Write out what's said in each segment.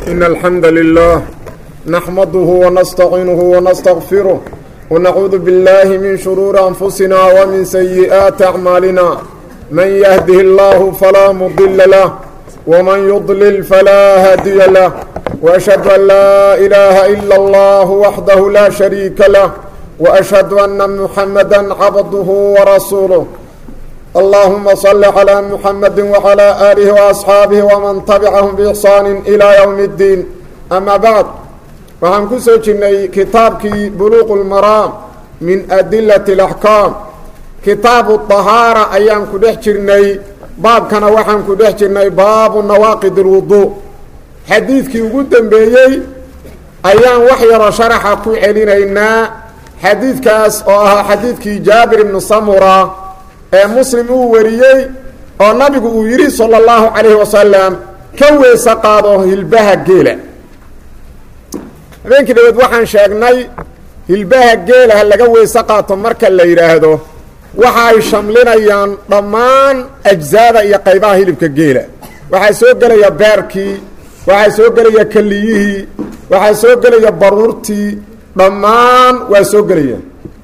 إن الحمد لله نحمده ونستعينه ونستغفره ونعوذ بالله من شرور أنفسنا ومن سيئات أعمالنا من يهده الله فلا مضل له ومن يضلل فلا هادي له وأشهد أن لا إله إلا الله وحده لا شريك له وأشهد أن محمدا عبده ورسوله اللهم صل على محمد وعلى آله وأصحاabه ومن تبعهم بإحsaan إلى يوم الدين أmا bعd waxaan ku soo jirnay kitaabkii buluq الmaraam min أdilaة الأحكاam kitaabu طahaarة ayaan ku dhex jirnay baabkana waxaan ku dhex jirnay baabu nawaaqid الwuضuء xadiidkii ugu dembeeyey ayaan wax yaroo sharaxa ku celinaynaa xadiidkaas oo ahaa xadiidkii jaabir ibnu samura ee muslim uu wariyey oo nabigu uu yidhi sala allahu calayhi wasalam ka weese qaado hilbaha geela habeenkii dhaweed waxaan sheegnay hilbaha geela ha laga weese qaato marka la yidhaahdo waxa ay shamlinayaan dhammaan ajzaada iyo qaybaha hilibka geela waxaa soo gelaya beerkii waxaa soo gelaya keliyihii waxaa soo gelaya baruurtii dhammaan waa soo gelaya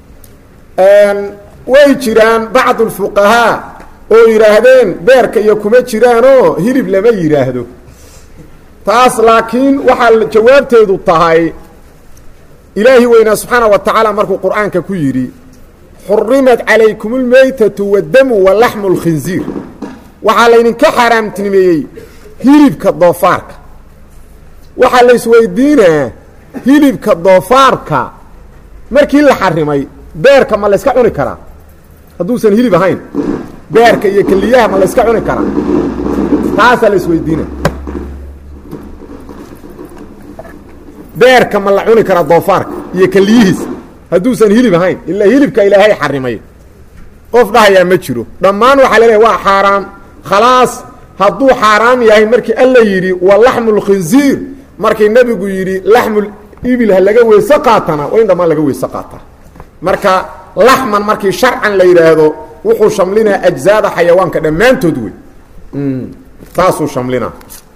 way jiraan bacdu lfuqahaa oo yidhaahdeen beerka iyo kuma jiraanoo hilib lama yidhaahdo taas laakiin waxaa jawaabteedu tahay ilaahi weynaa subxaana wa tacaala markuu qur-aanka ku yidhi xurimat calaykum lmeytatu wadamu wa laxmu lkhinziir waxaa laydinka xaaraamtinimeeyey hilibka doofaarka waxaa la isweydiinaa hilibka doofaarka markii la xarimay beerka ma layska cuni karaa hadduusan hilib ahayn beerka iyo keliyaha ma layska cuni karaa taasaa la isweydiina beerka ma la cuni karaa doofaarka iyo keliyihiisa hadduusan hilib ahayn ilaa hilibka ilaahay xarimay qof dhahayaa ma jiro dhammaan waxaa laleeyahy waa xaaraam khalaas hadduu xaaraam yahay markii alla yidhi wa laxmu lkhinziir markii nebigu yidhi laxmul ibil ha laga weyse qaatana waa in dhammaan laga weyse qaataa marka laxman markii sharcan la yidhaahdo wuxuu shamlinaa ajzaada xayawaanka dhammaantood wey saasuu shamlinaa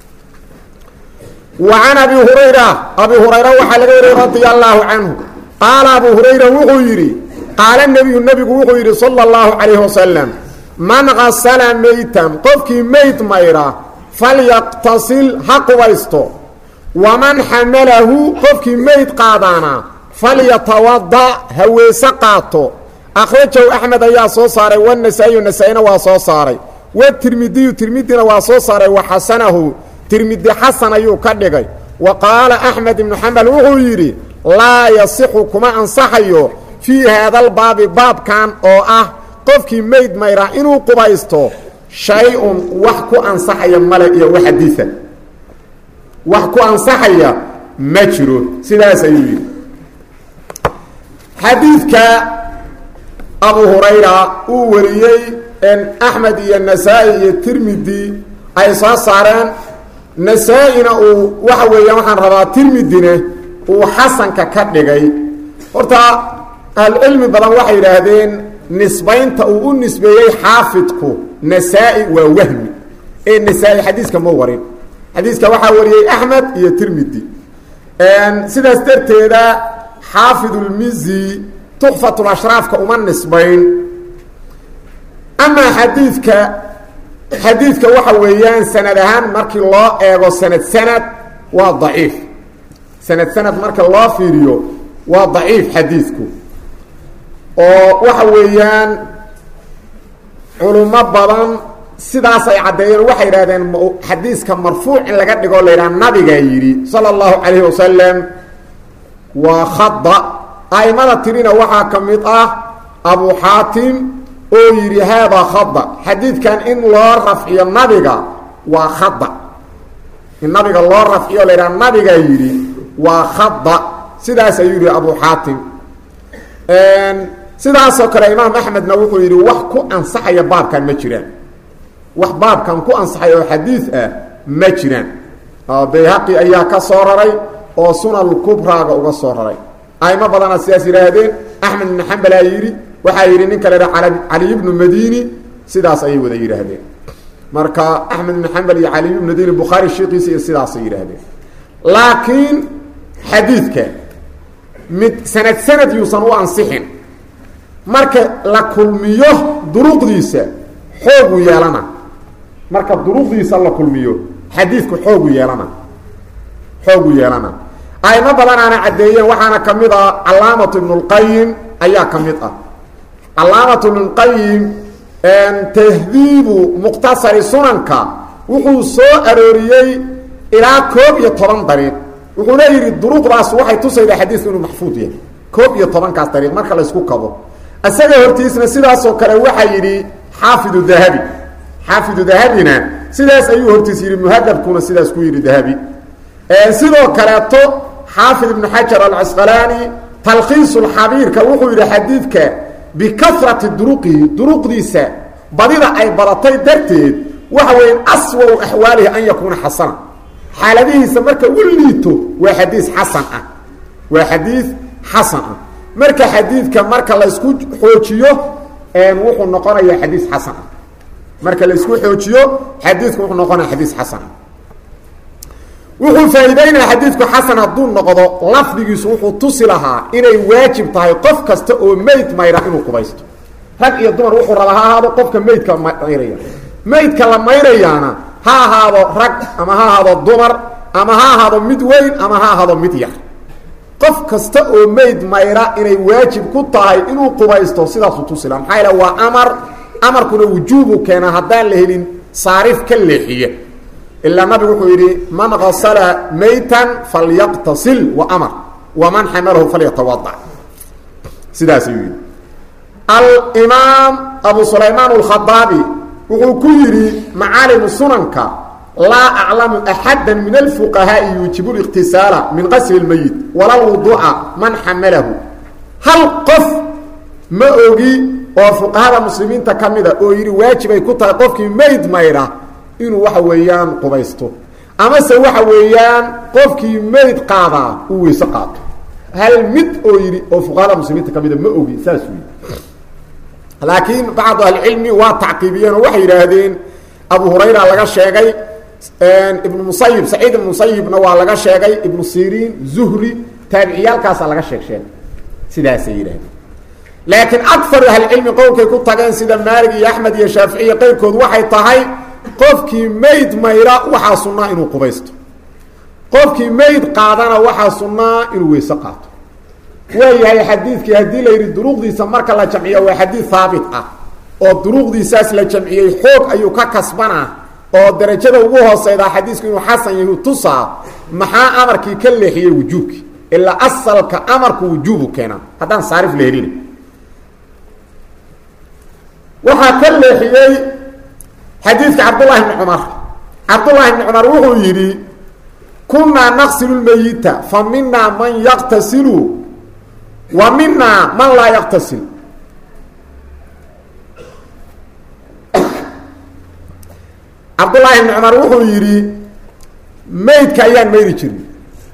wa can abi hurayra abi hurayra waxaa laga wariyey radia allaahu canhu qaala abu hurayra wuxuu yidhi qaala nebiyu nebigu wuxuu yidhi sala allahu calayhi wasalam man kasala meytan qofkii meyd mayra falyaqtasil ha qubaysto waman xamalahu qofkii meyd qaadaana falyatawada ha weese qaato akhrajahu axmed ayaa soo saaray wanasaa'iyu nasaa-ina waa soo saaray watirmidiyu tirmidina waa soo saaray wa xasanahu tirmidi xasan ayuu ka dhigay wa qaala axmed ibnu xambal wuxuu yidhi laa yasixu kuma ansaxayo fii haadalbaabi baabkan oo ah qofkii meyd mayraa inuu qubaysto shay-un wax ku ansaxaya male iyo wax xadiida wax ku ansaxaya ma jiro sidaas ayuu yidhi xadiidka abu hurayra uu wariyey axmed iyo nasaa-i iyo tirmidi ay soo saareen nasaa-ina uu waxa weeyaan waxaan rabaa tirmidina uu xasanka ka dhigay horta ahlucilmi badan waxay yidhaahdeen nisbaynta uu u nisbeeyey xaafidku nasaa-i waa wahmi ee nasaa-i xadiiska ma warin xadiiska waxaa wariyey axmed iyo tirmidi sidaas darteeda xaafidulmizi tuxfatulashraafka uma nisbayn amaa xadiidka xadiidka waxa weeyaan sanad ahaan markii loo eego sanad sanad waa daciif sanad sanad marka loo fiiriyo waa daciif xadiidku oo waxa weeyaan culummo badan sidaas ay caddeeyeen waxay yidhahdeen xadiiska marfuuc in laga dhigo la yidhaha nabigaa yidhi sala allahu calayhi wasalam waa khada aimada tirina waxaa ka mid ah abu xaatim oo yidhi haadaa khada xadiidkan in loo rafciyo nabiga waa khada in nabiga loo rafciyo la yidhaha nabigaa yidhi waa khada sidaas ayuu yidhi abu xaatim sidaasoo kale imaam axmedna wuxuu yidhi wax ku ansaxaya baabkan ma jiraan wax baabkan ku ansaxaya oo xadiid ah ma jiraan bayhaqi ayaa ka soo raray oo sunan kubraaga uga soo raray aimo badana sidaas yidhaahdeen axmed ibn xambalaa yidhi waxaa yidhi ninka la ha caliy ibnu madini sidaas ayay wada yidhaahdeen marka axmed ibn xambal iyo caliy ibnu madini bukhaari sheekiisa iyo sidaasay yidhaahdeen laakiin xadiidka mid sanad sanad yuusan u ansixin marka la kulmiyo duruqdiisa xoogu yeelana marka duruqdiisa la kulmiyo xadiidku xoogu yeelana xoogu yeelana aimo badanaana caddeeyeen waxaana ka mid ah calaamatu ibnulqayim ayaa ka mid ah calaamatu ibnulqayim tahdiibu mukhtasari sunanka wuxuu soo arooriyey ilaa koob iyo toban dariiq wuxuuna yidhi duruqdaas waxay tusaydaa xadiisku inuu maxfuud yahay koob iyo tobankaas dariiq marka laysku kabo isaga hortiisna sidaasoo kale waxaa yidhi xaafidu dahabi xaafidu dahabina sidaas ayuu hortiis yidhi muhadabkuna sidaas ku yidhi dahabi sidoo kaleeto xaafid ibnu xajar alcasqalaani talkhiisulxabiirka wuxuu yidhi xadiidka bikafrati duruqihi duruqdiisa badida ay badatay darteed waxa weya aswau axwaalihi an yakuuna xasana xaaladihiisa marka u liito waa xadiis xasan ah waa xadiis xasan ah marka xadiidka marka laysku xoojiyo wuxuu noqonayaa xadiis xasan ah marka laysku xoojiyo xadiidku wuxuu noqonaya xadiis xasan ah wuxuu faa'iideynaya xadiidku xasan hadduu noqdo lafdigiisu wuxuu tusi lahaa inay waajib tahay qof kasta oo meyd mayra inuu qubaysto rag iyo dumar wuxuu rabaa ha ahaado qofka meydka mayraya meydka la mayrayaana ha ahaado rag ama ha ahaado dumar ama ha ahaado mid weyn ama ha ahaado mid yar qof kasta oo meyd mayra inay waajib ku tahay inuu qubaysto sidaasuu tusi laha maxaa yaele waa amar amarkuna wujuubu keena haddaan la helin saarif ka leexiya ilaa nabigu wuxuu yidhi man gasala maytan falyaqtasil wa amar waman xamalahu falyatawada sidaas ayuu yidhi alimaam abu sulaymaan alkhadaabi wuxuu ku yidhi macaalimu sunanka laa aclamu axada min alfuqahaai yuujibu liqtisaala min qasli lmeyit wala lwuduuca man xamalahu hal qof ma ogi oo fuqahada muslimiinta ka mida oo yidhi waajibay ku tahay qofkii meyd mayra inuu waxa weeyaan qubaysto amase waxa weeyaan qofkii meyd qaadaa uu weyse qaato hal mid oo yidhi oo fuqahada muslimiinta ka mida ma ogi saas wy laakiin bacdu ahlicilmi waa tacqiibiyeen oo waxay yidhaahdeen abu hurayra laga sheegay ibnu musayib saciid ibnu musayibna waa laga sheegay ibnu siriin zuhri taabiciyaalkaasaa laga sheeg sheegay sidaasay yidhahdeen laakiin akaru ahlicilmi qowlkay ku tageen sida maalig iyo axmed iyo shaafici iyo qayrkood waxay tahay qofkii mayd mayra waxaa sunnaa inuu qubaysto qofkii mayd qaadana waxaa sunnaa inuu weyse qaato waayahay xadiidkii haddii la yidhi duruqdiisa marka la jamciyo waa xadiid haabit ah oo duruqdiisaas la jamciyey xoog ayuu ka kasbanaa oo darajada ugu hooseydaa xadiisku inuu xasan yahu tusaa maxaa amarkii ka leexiyey wujuubkii ilaa asalka amarku wujuubu keenaa haddaan saarif la helina waxaa ka leexiyey xadiidka cabdullahi bni cumar cabdullahi bni cumar wuxuu yidhi kunaa naqsilu lmeyita fa minaa man yaqtasilu wa minaa man laa yaqtasil cabdullaahi bni cumar wuxuu yidhi meydka ayaan mayri jirin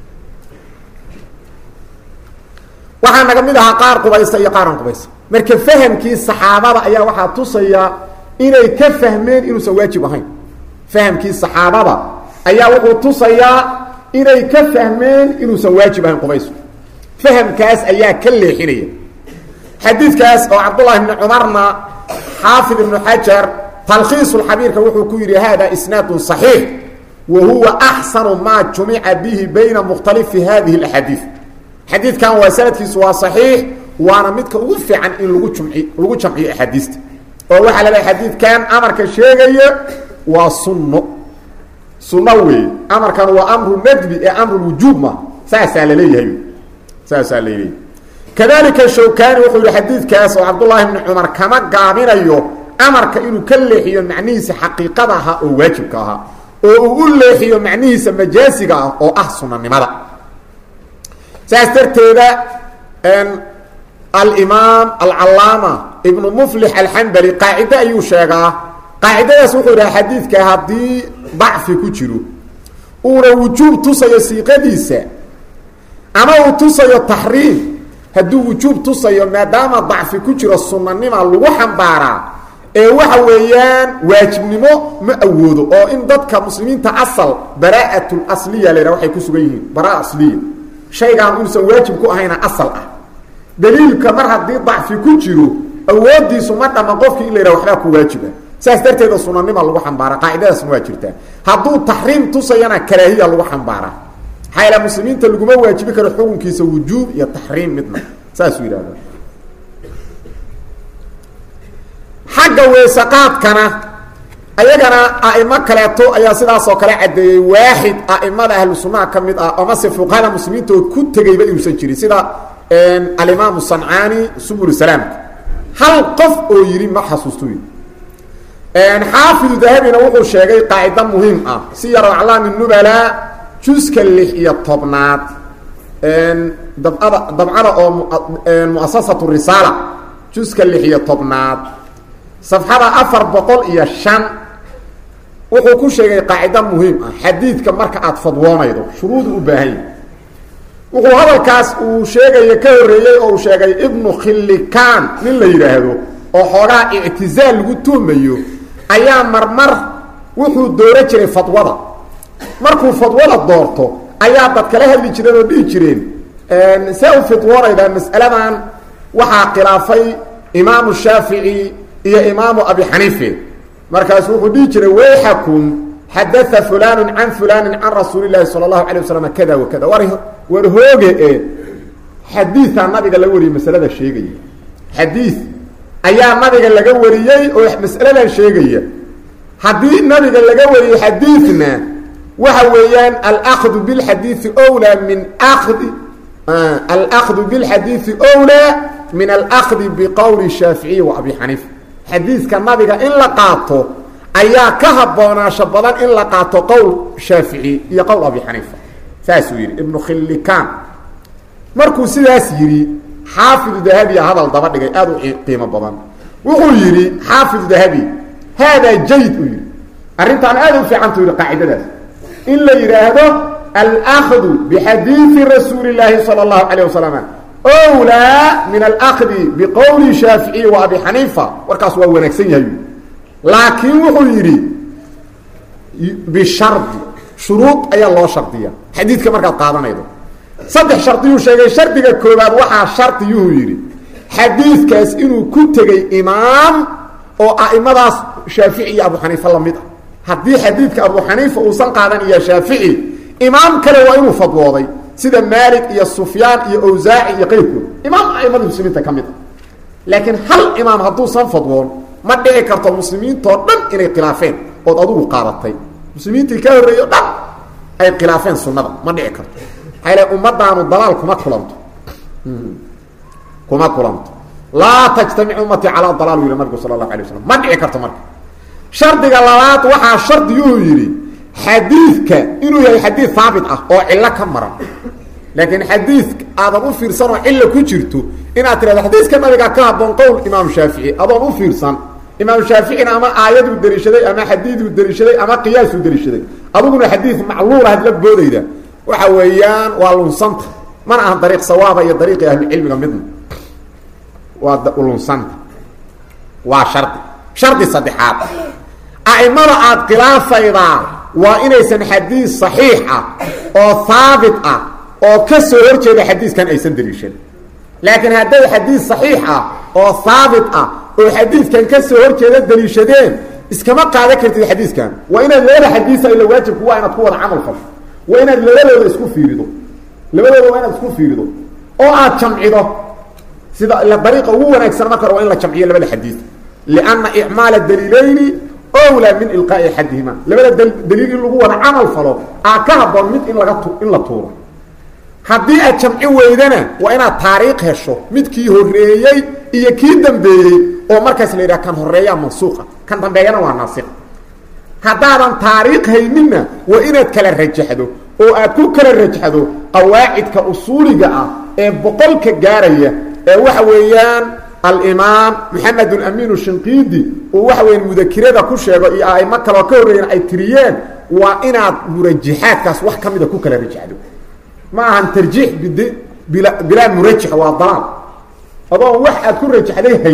waxaa naga mid ahaa qaar qubaysta iyo qaar aan qubaysta marka fahamkii saxaabada ayaa waxaa tusaya inay ka fahmeen inuusan waajib ahayn fahamkii saxaabada ayaa wuxuu tusayaa inay ka fahmeen inuusan waajib ahayn qubaysku fahamkaas ayaa ka leexinaya xadiidkaas oo cabdullahi bni cumarna xaafid ibnu xajar talkhiisulxabiirka wuxuu ku yidhi hada isnaadun صaxiix wa huwa axsanu maa jumica bihi bayna mukhtalifi hadihi اlaxaadiid xadiidkan waa sanadkiisu waa صaxiix waana midka ugu fiican in lagu jumci lagu jamciyo axaadiista oo waxaa la lehay xadiidkan amarka sheegaya waa sunno sunno weeye amarkan waa amru nadbi ee amru wujuub ma saasaa laleeyahay saasaa laleeyahay kadalika shawkani wuxuu yihi xadiidkaas oo cabdullaahi bni cumar kama gaabinayo amarka inuu ka leexiyo macnihiisa xaqiiqada ahaa oo waajibka ahaa oo uu u leexiyo macnihiisa majaasiga ah oo ah sunanimada saas darteeda alimaam alcalaama ibnu muflix alxambali qaacide ayuu sheegaa qaacidadaas wuxuu yidhaha xadiidka haddii dacfi ku jiro uuna wujuub tusayo siiqadiisa ama uu tusayo taxriim hadduu wujuub tusayo maadaama dacfi ku jiro sunanima lagu xambaaraa ee waxa weeyaan waajibnimo ma awoodo oo in dadka muslimiinta asal baraa'atul asliya la yidhaha waxay ku sugan yihiin baraa asliya shaygaan uusan waajib ku ahayna asal ah daliilka mar haddii dacfi ku jiro awoodiisu ma dhama qofkii in la yidhaha waxbaa ku waajiba saas darteeda sunanima lagu xambaara qaacidadaasna waa jirtaa hadduu taxriim tusayana karaahiya lagu xambaaraa maxaa yaele muslimiinta laguma waajibi karo xukunkiisa wujuub iyo taxriim midna saasuu yidhahda xagga weesaqaadkana ayagana a'imo kaleeto ayaa sidaasoo kale caddeeyey waaxid a'imada ahlu sunnaha ka mid ah amase fuqahada muslimiinta oo ku tegeyba inuusan jirin sida alimaamu sancaani subul salaamka hal qof oo yidhi ma xasuustu xaafidu dahabina wuxuu sheegay qaacido muhiim ah si yaro aclaami nubalaa juska lix iyo tobnaad dabcada dabcada oo muasasatu risaala juska lix iyo tobnaad safxada afar boqol iyo shan wuxuu ku sheegay qaacido muhiim ah xadiidka marka aada fadwoonaydo shuruudu u baahan yahy wuxuu hadalkaas uu sheegaya ka horreeyey oo uu sheegay ibnu khillikaan nin la yidhaahdo oo xoogaa ictizaal lagu tuumayo ayaa marmar wuxuu dooro jiray fadwada markuu fadwada doorto ayaa dad kala hadli jireen oo dhihi jireen see u fidwoonaydaa mas'aladan waxaa khilaafay imaamu shaafici iyo imaamu abi xaniife markaasu wuxuu dhihi jiray wayxakum xadaa fulanu can fulani can rasuuli llahi sala allahu alay wasalam kada wa kada war war hooge e xadiiaa nabiga laga wariyey masalada sheegaya xadii ayaa nabiga laga wariyey oo mas'aladan sheegaya haddii nabiga laga wariyey xadiidna waxa weeyaan alakdu bilxadiidi wlaa min akdi alakdu bilxadiidi wlaa min alakdi biqowli shaaficiyi wa abi xaniifa xadiidka nabiga in la qaato ayaa ka habboonaasho badan in la qaato qowl shaafici iyo qowl abi xaniifa saasuu yidhi ibnu khillikaan markuu sidaas yidhi xaafidu dahabiya hadal daba dhigay aada u qiimo badan wuxuu yidhi xaafidu dahabi haadaa jayd uu yidhi arrintaan aada u fiicantu yidhi qaacidadaas in la yidhaahdo alakdu bixadiidi rasuuli llaahi sala allahu calayh wasalam wlaa min alakdi biqowli shaaficiyi wa abi xaniifa warkaas waa wanaagsan yahay laakiin wuxuu yidhi bishardi shuruud ayaa loo shardiya xadiidka markaad qaadanaydo saddex shardiyuu sheegay shardiga koobaad waxaa shardiyuhu yidhi xadiidkaas inuu ku tegey imaam oo a'imadaas shaafici iyo abu xaniifa la mid ah haddii xadiidka abu xaniifa uusan qaadan iyo shaafici imaam kale waa inuu fadwooday sida maalik iyo sufyaan iyo awsaaci iyo qayrkood imaam a'imada muslimiinta ka mid ah laakiin hal imaam hadduusan fadwoon ma dhici karto muslimiintoo dhan inay khilaafeen ood adugu qaadatay muslimiintii ka horreeyo dhan ay khilaafeen sunnada ma dhici karto maxaa ile ummadaanu dalaal kuma kulanto kuma kulanto laa tajtamic ummatii calaa dalaal u yihi nabigu sala allahu alay waslam ma dhici karto marka shardiga labaad waxaa shardiyuu yidhi xadiidka inuu yahay xadiid haabit ah oo cillo ka maran laakiin xadiid aadan u fiirsan oo cilla ku jirto inaad tirahdo xadiiska nabiga ka haboon qowl imaam shaafici adoon u fiirsan imaam shaaficina ama aayaduu deliishaday ama xadiiduu deliishaday ama qiyaasuu deliishaday adiguna xadiid macluula hadla boodayda waxa weeyaan waa lunsanta mana aha dariiq sawaaba iyo dariiqi ahlucilmiga midna waa lunsanta waa shardi shardi saddexaad a'imada aada khilaafaydaa waa inaysan xadiid saxiix ah oo haabit ah oo ka soo hor jeeda xadiiskan aysan deliishan laakiin hadday xadiid saxiix ah oo haabit ah oo xadiidkan ka soo hor jeeda deliishadeen iskama qaadan kartid xadiiskan waa inaad labada xadiisa ila waajibku waa inaad ku wada camal fasho waa inaad labadooda isku fiirido labadooda waa inaad isku fiirido oo aad jamcido sida ila dariiqa ugu wanaagsan marka hore waa in la jamciyo labada xadiis lianna icmaala daliilayni owlaa min ilqaa'i axadihima labada daliil in lagu wada camal falo aa ka haboon mid in laga tu in la tuuro haddii aad jamci weydana waa inaad taariikh hesho midkii horeeyey iyo kii dambeeyey oo markaas la yidhaha kan horeeyaa mansuuqa kan dambeeyana waa naasik haddaadan taariikh hayninna waa inaad kala rajaxdo oo aad ku kala rajaxdo qawaacidka usuuliga ah ee boqolka gaaraya ee waxa weeyaan alimaam maxamed amiin shinqiidi uu waxa weya mudakirada ku sheego iyo aimo kaloo ka horreeyeen ay tiriyeen waa inaad murajaxaadkaas wax ka mida ku kala rajaxdo ma ahan tarjiix bid bila bilaa murajax waa dalaal adoon wax aad ku rajaxday hayn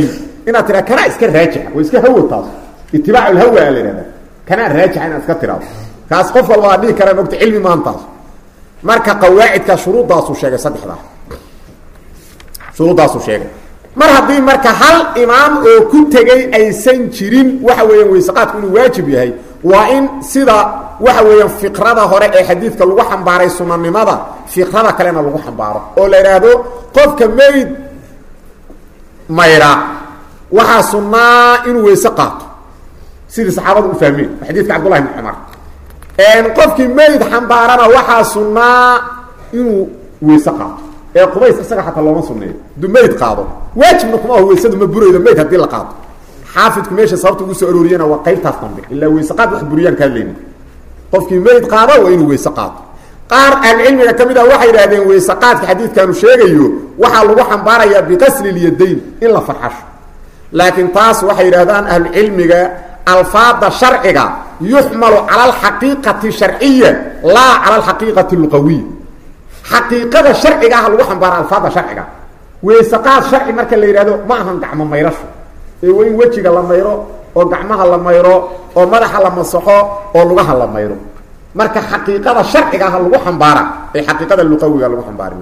inaad tiraa kanaa iska raajixa waa iska hawo taas itibaac lhawa la ihahda kanaa raajixa inaad iska tiraado kaas qof walba waa dhihi karaa mogta cilmi maantaas marka qawaacidka shuruuddaasuu sheegay saddexdaa shuruuddaasuu sheegay mar haddii marka hal imaam oo ku tegey aysan jirin waxa weeyaan weyseqaadku inuu waajib yahay waa in sida waxa weeyaan fiqrada hore ee xadiidka lagu xambaaray sunanimada fiqrada kalena lagu xambaaro oo la idhaahdo qofka mayd mayra waxaa sunnaa inuu weyse qaato sidii saxaabadu u fahmeen xadiidka cabdullahi bn cumar qofkii mayd xambaarana waxaa sunnaa inuu weyse qaato ee qubays isaga xataa looma sunneeyo haduu mayd qaado waajibna kuma aho weysadu ma buraydo mayd haddii la qaado xaafidku meesha sababta ugu soo arooriyana waa qaybtaas dambe ilaa weyse qaad wax buriyaan ka hadlayna qofkii mayd qaado waa inuu weyse qaato qaar ahlucilmiga ka mid ah waxay yidhahdeen weyse qaadka xadiidkaanu sheegayo waxaa lagu xambaarayaa biqasli lyadayn in la farxasho laakiin taas waxay yidhahdaan ahlucilmiga alfaada sharciga yuxmalu cala alxaqiiqati sharciya laa cala alxaqiiqati luqawiya xaqiiqada sharciga ah lagu xambaara alfaada sharciga weyse qaad sharci marka la yidhahdo ma ahan gacmo mayrasho ee waa in wejiga la mayro oo gacmaha la mayro oo madaxa la masaxo oo lugaha la mayro marka xaqiiqada sharciga ah lagu xambaara ee xaqiiqada luqawiga lagu xambaari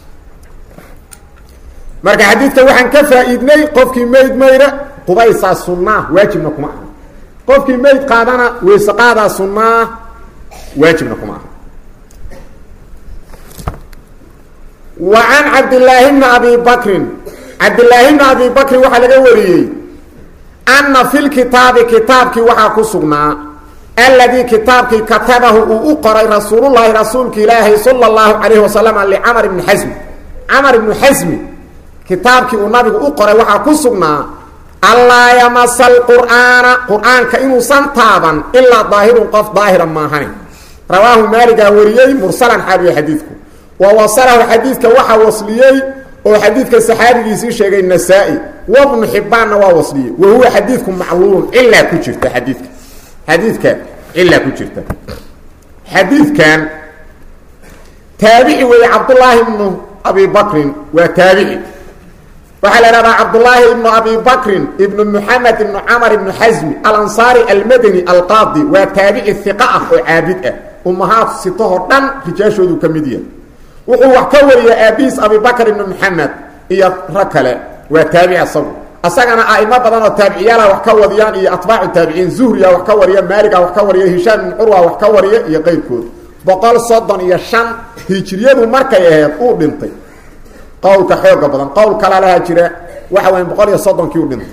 marka xadiidka waxaan ka faa-iidnay qofkii mayd mayra qubaysaa sunnaa waajibna kuma aha qofkii mayd qaadana weyse qaadaa sunnaa waajibna kuma aha wa can cabdillaahi bni abi bakrin cabdillaahi bni abi bakrin waxaa laga wariyey anna fi lkitaabi kitaabkii waxaa ku sugnaa alladii kitaabkii katabahu uu u qoray rasuulullaahi rasuulka ilaahay sala allahu calayhi wasalam licamar ibni xasmi camar ibnu xasmi kitaabkii uu nabigu u qoray waxaa ku sugnaa allaa yamasa alqur'aana qur-aanka inuusan taaban ilaa daahirun qof daahira maahani rawaahu maaligaa wariyey mursalan xaabiye xadiidku wa wasalahu xadiidka waxaa wasliyey oo xadiidka saxaabigiisii sheegay nasaa-i wabnu xibbaanna waa wasliyey wa huwa xadiidku macluulun cilaa ku jirta xadiidka xadiidka cilaa ku jirta xadiidkan taabici weeye cabdullaahi ibnu abi bakrin waa taabici waxaa la ihahdaa cabdullaahi ibnu abi bakrin ibnu muxamed ibnu camar ibnu xasmi alansaari almadani alqaadi waa taabici hiqa ah oo caabid ah ummahaad sitahoo dhan rijaashoodu ka mid yahay wuxuu wax ka wariya aabihiis abibakr ibnu maxamed iyo rag kale waa taabici asagu asagana aimo badan oo taabiciyaala wax ka wadiyaan iyo atbaacu taabiciin zuhriya wax ka wariya maaliga wax ka wariya hishaam ibn curwa wax ka wariya iyo qeyrkood boqol soddon iyo shan hijriyadu markay aheyd uu dhintay qowlka xooga badan qowl kala laha jira waxa weya boqol iyo soddonkii u dhintay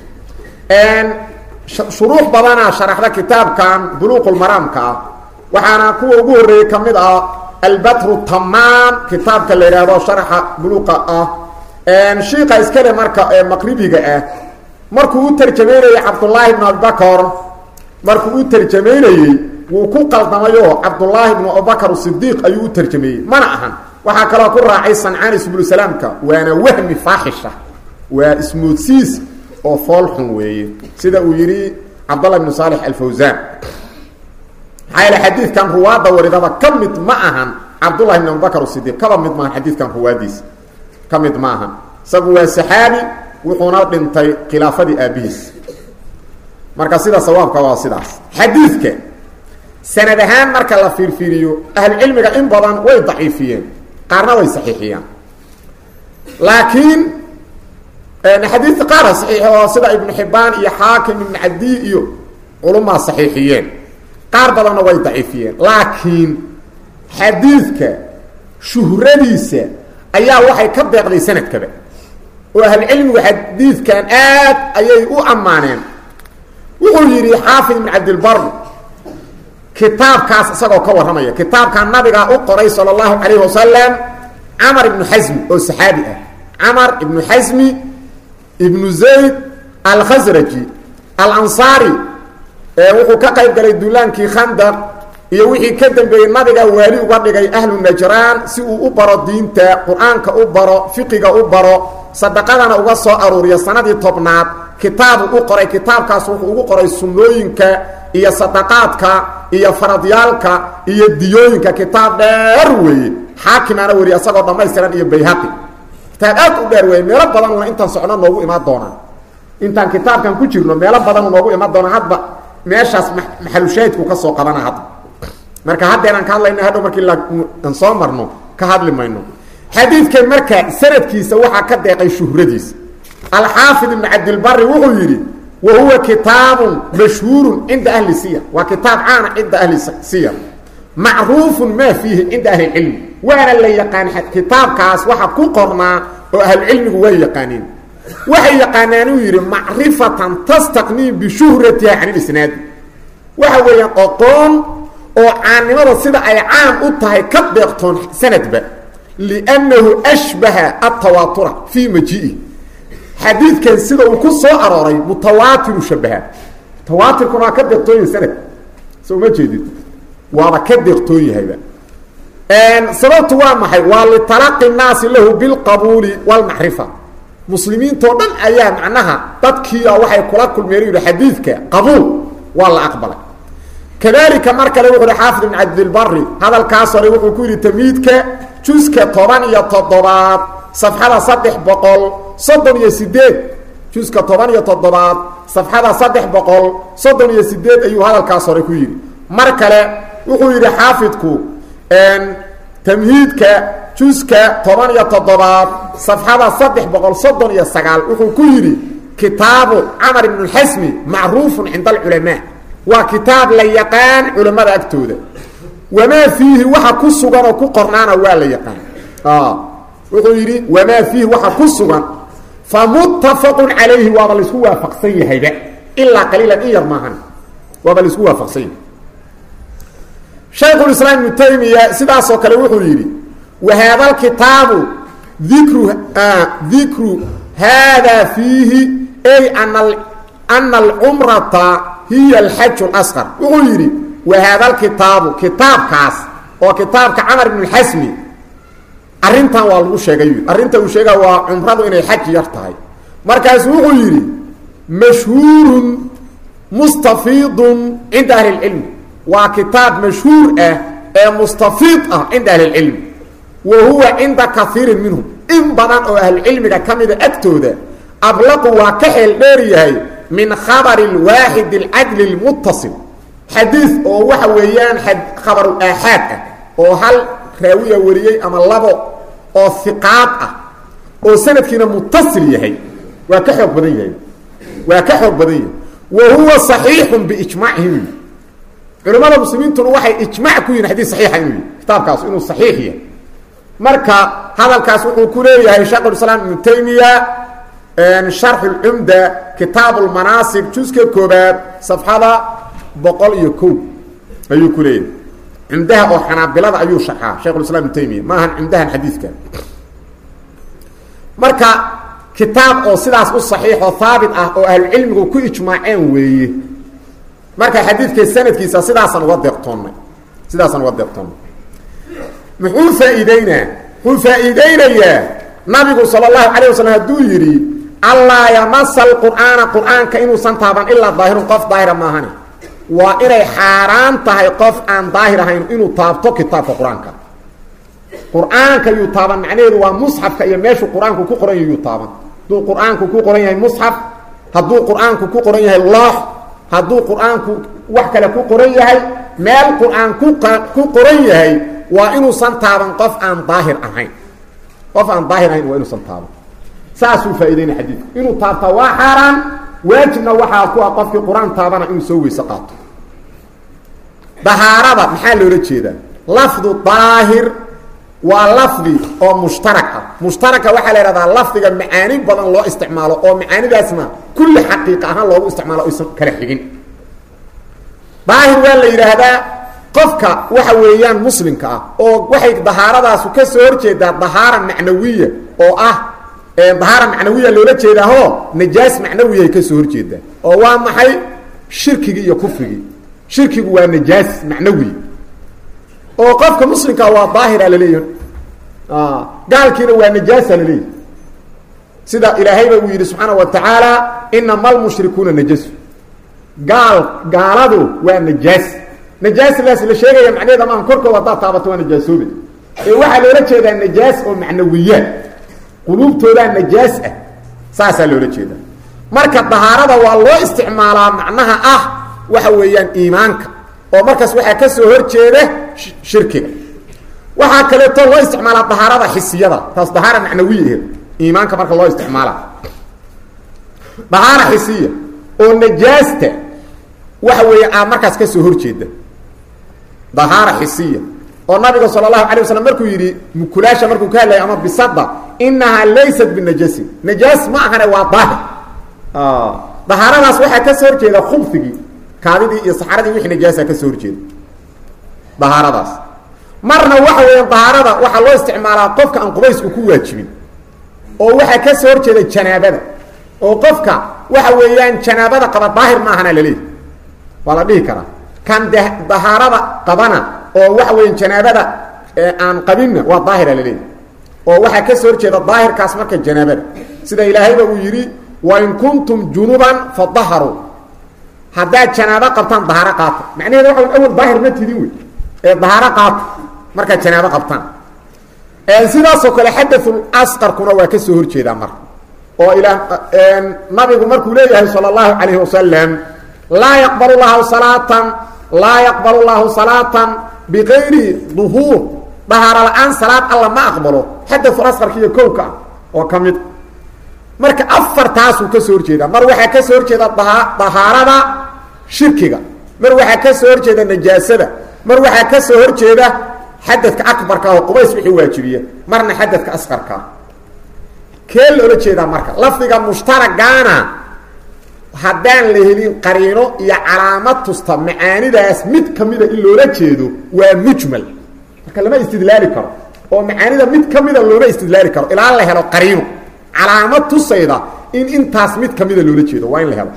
shuruux badanaa sharaxda kitaabkan buluuqulmaraamka ah waxaana kuwa ugu horreeyey ka mid ah albatru tamaam kitaabka la yidhaahdo sharaxa buluuqa ah shiika iskale marka ee maqribiga ah markuu u tarjamaynayey cabdullaahi bnu abibakar markuu u tarjamaynayey wuu ku qaldamayo cabdullaahi bnu abubakar sidiiq ayuu u tarjameeyey mana ahan waxaa kaloo ku raacay sancaan subulsalaamka waana wahmi faaxisha waa ismoodsiis oo foolxun weeye sida uu yidhi cabdallah bnu saalix alfawsaan maxaa yaele xadiidkan ruwaadda waridaba ka mid ma ahan cabdullahi bn abubakar sidiiq kaba mid maahan xadiidkan ruwaadiisa ka mid ma ahan isagu waa saxaabi wuxuuna dhintay khilaafadii aabihiis marka sida sawaabka waa sidaas xadiidka sanad ahaan marka la fiirfiiriyo ahlucilmiga in badan way daciifiyeen qaarna way saxiixiyaan laakiin xadiidka qaara saxiix oo sida ibnu xibbaan iyo xaakim ibnu cadi iyo culumaa saxiixiyeen qaar badanna way daciifiyeen laakiin xadiidka shuhradiisa ayaa waxay ka deeqday sanadkaba oo ahlucilmigu xadiidkan aad ayay u ammaaneen wuxuu yidhi xaafid ibn cabdilbar kitaabkaas isagoo ka warramaya kitaabkan nabigaa u qoray sala allahu calayhi wasalam camar ibnu xasmi oo saxaabi ah camar ibnu xasmi ibnu zayd alkhasraji alansaari wuxuu ka qayb galay duulaankii khandaq iyo wixii ka dambeeyey nabiga waali uga dhigay ahlu najraan si uu u baro diinta qur-aanka u baro fiqiga u baro sadaqadana uga soo aruuriya sanadii tobnaad kitaabu u qoray kitaabkaas wuxuu ugu qoray sunnooyinka iyo sadaqaadka iyo faradyaalka iyo diyooyinka kitaab dheer weeye xaakimaana weriye asagoo dhammaystiran iyo bayhaqi kitaab aad u dheer weeye meelo badanna intaan socno noogu imaan doonaa intaan kitaabkan ku jirno meelo badan noogu iman doona hadba meeshaas maxalushaahidku ka soo qabana hadda marka haddeenaan ka hadlayna hadhow markii aan soo marno ka hadli mayno xadiidkan marka sanadkiisa waxaa ka deeqay shuhradiisa alxaafid ibn cabdilbari wuxuu yidhi wa huwa kitaabun mashhuurun cinda ahli siyar waa kitaab caana cinda ahli siyar macruufun maa fiihi cinda ahli cilmi waana la yaqaan kitaabkaas waxa ku qornaa oo ahlucilmigu way yaqaaneen waxay yaqaanaan uu yidhi macrifatan tastaqnii bishuhratiha can ilisnaadi waxa weeyaan oqoon oo caannimada sida ay caan u tahay ka deeqtoon sanadba liannahu ashbaha atawaatura fii majii'i xadiidkan sida uu ku soo arooray mutawaatiru shabaha mutawaatirkuna waa ka deeqtoon yahay sanad soo ma jeedid waaba ka deeqtoon yahayba sababtu waa maxay waa litalaqi nnaasi lahu bilqabuuli wاlmacrifa muslimiintoo dhan ayaa macnaha dadkiia waxay kula kulmeen yidhi xadiidka qabuul waa la aqbalay kadalika mar kale wuxu uhi xaafid ibn cabdilbari hadalkaas hore wuxuu ku yidhi tamiidka juska toban iyo toddobaad safxada saddex boqol soddon iyo sideed juska toban iyo toddobaad safxada saddex boqol soddon iyo sideed ayuu hadalkaas hore ku yidhi mar kale wuxuu yidhi xaafidku tamhiidka juska toban iyo toddobaad safxada saddex boqol soddon iyo sagaal wuxuu ku yidhi kitaabu camar ibn xasmi macruufun cinda alculamaa waa kitaab la yaqaan culammada agtooda wamaa fiihi waxa ku sugan oo ku qornaana waa la yaqaan wuxuu yidhi wamaa fiihi waxa ku sugan fa muttafaqun calayhi waaba laisku waafaqsan yahayba ilaa qaliilan in yar maahan waaba laisku waafaqsan yahay shaykhulislaam ibnu taymiya sidaasoo kale wuxuu yidhi wahaada alkitaabu dikru dikru haadaa fiihi ay ana ana alcumrata hiya alxaju اlasqar wuxuu yidhi wahaada alkitaabu kitaabkaas oo kitaabka camar ibn xasmi arrintan waa lagu sheegay arrinta uu sheega waa cumradu inay xaj yar tahay markaasu wuxuu yidhi mashhuurun mustafiidun cinda ahli اlcilmi waa kitaab mashhuur ah ee mustafiid ah cinda ahli اlcilmi wa huwa cinda kaiirin minhum in badan oo ahlucilmiga ka mida agtooda ablaqu waa ka xeel dheer yahay min khabari اlwaaxid اlcadli اlmuttasil xadiid oo waxa weeyaan khabaru aaxaad ah oo hal raawiya wariyey ama labo oo hiqaad ah oo sanadkiina muttasil yahay waa ka xoog badan yahay waa ka xoog badan yahay wa huwa صaxiixu biijmaacihim culamada muslimiintuna waxay ijmac ku yihin xadii saxiixa inuu yihi kitaabkaas inuu saxiix yahay marka hadalkaas wuxuu ku leeyahay sheekhulislaam ibnu taymiya sharxu lcumda kitaabu lmanaasib juska koobaad safxada boqol iyo ko ayuu ku leeyahay cumdaha oo xanaabilada ayuu sharxaa shekhulislam ibnu taymiya maahan cumdahan xadiidka marka kitaab oo sidaas u saxiixoo haabit ah oo ahlucilmigu ku ijmaaceen weeye marka xadiidka sanadkiisa sidaasaan uga deeqtoonnay sidaasaan uga deeqtoonnay muxuu faa'iideynaa wuxuu faa'iideynayaa nabigu sala allahu calayh wasalam hadduu yidhi allaa yamasa alqur'aana qur'aanka inuusan taaban ilaa daahirun qof daahira maahani waa inay xaaraan tahay qof aan daahir ahayn inuu taabto kitaabka qur-aanka qur-aanka yuu taaban macnaheedu waa musxafka iyo meeshuu qur-aanku ku qoran yahay yuu taaban hadduu qur-aanku ku qoran yahay musxaf hadduu qur-aanku ku qoran yahay loox hadduu qur-aanku wax kale ku qoran yahay meel qur-aan ku ku qoran yahay waa inuusan taaban qof aan daahir ahayn qof aan daahir ahayn waa inuusan taaban saasuu faa'ideynaya xadiidku inuu taabtaa waa xaaraan waajibna waxaa ku ah qofkii qur-aan taabana inuu soo weyse qaato dahaarada maxaa loola jeedaa lafdu daahir waa lafdi oo mushtarak ah mushtaraka waxaa la ihahdaa lafdiga macaani badan loo isticmaalo oo macaanidaasna kulli xaqiiqa ahaan loogu isticmaalo aysan kala xigin daahir waa la yidhaahdaa qofka waxa weeyaan muslimka ah oo waxay dahaaradaasu ka soo horjeedaa dahaara macnawiya oo ah dahaara macnawiya loola jeedaaho najaas macnawiyaay ka soo horjeedaa oo waa maxay shirkigii iyo kufrigii shirkigu waa najaas macnawi oo qofka muslimka waa daahira laleeyahy gaalkiina waa najaasa laleeyahy sida ilaahayba uu yidhi subxaana wa tacaala inama almushrikuuna najasu gaal gaaladu waa najaas najaasdaas la sheegaya macnaheeda maaha korkooda haddaad taabato waa najaasoobe ee waxaa loola jeedaa najaas oo macnawiyaad quluubtoodaa najaas ah saasaa loola jeedaa marka dahaarada waa loo isticmaalaa macnaha ah waxa weeyaan iimaanka oo markaas waxaa ka soo horjeeda shirkiga waxaa kaleeto loo isticmaalaa dahaarada xisiyada taas dahaara macnawiyaheed iimaanka marka loo isticmaala dahaara xisiya oo najaasta waxa weeye aa markaas ka soo horjeeda dahaara xisiya oo nabiga sal اlahu alay waslam markuu yidhi mukulaasha markuu ka hadlaya ama bisada inahaa laysat binajasin najaas ma ahane waa daahir dahaaradaas waxaa ka soo horjeeda khubfigii kaadidii iyo saxaradii wixii najaasa ka soo horjeeda dahaaradaas marna waxa weeyaan dahaarada waxaa loo isticmaalaa qofka aan qubaysku ku waajibin oo waxaa ka soo horjeeda janaabada oo qofka waxa weeyaan janaabada qaba daahir maahana laleeyahy waa la dhihi karaa kan de dahaarada qabana oo waxa weya janaabada aan qabinna waa daahira laleeyahy oo waxaa ka soo horjeeda daahirkaas marka janaabada sida ilaahayba uu yidhi wain kuntum junuban fadaharuu haddaad janaabo qabtaan dahaaro qaata macnaheeda waa awal daahir ma tidin wey ee dahaaro qaata markaad janaabo qabtaan sidaasoo kale xadaul asqarkuna waa ka soo horjeedaa marka oo ilaa nabigu markuu leeyahay sala allahu calayhi wasalam laa yaqbal lahu salaatan laa yaqbal llahu salaatan bikayri duhuur dahaaro la-aan salaad alla ma aqbalo xadaul asqarka iyo kowka ah oo ka mid marka afartaasuu ka soo horjeedaa mar waxaa ka soo horjeeda dahaarada shirkiga mar waxaa ka soo horjeeda najaasada mar waxaa ka soo horjeeda xadadka akbarka oo qubays wixii waajibiya marna xadadka asqarkaa kee loola jeedaa marka lafdiga mushtaragaana haddaan la helin qariino iyo calaamad tusta macaanidaas mid kamida in loola jeedo waa mujmal marka lama istidlaali karo oo macaanida mid kamida looma istidlaali karo ilaa la helo qariino calaamad tusayda in intaas mid kamida loola jeedo waa in la helo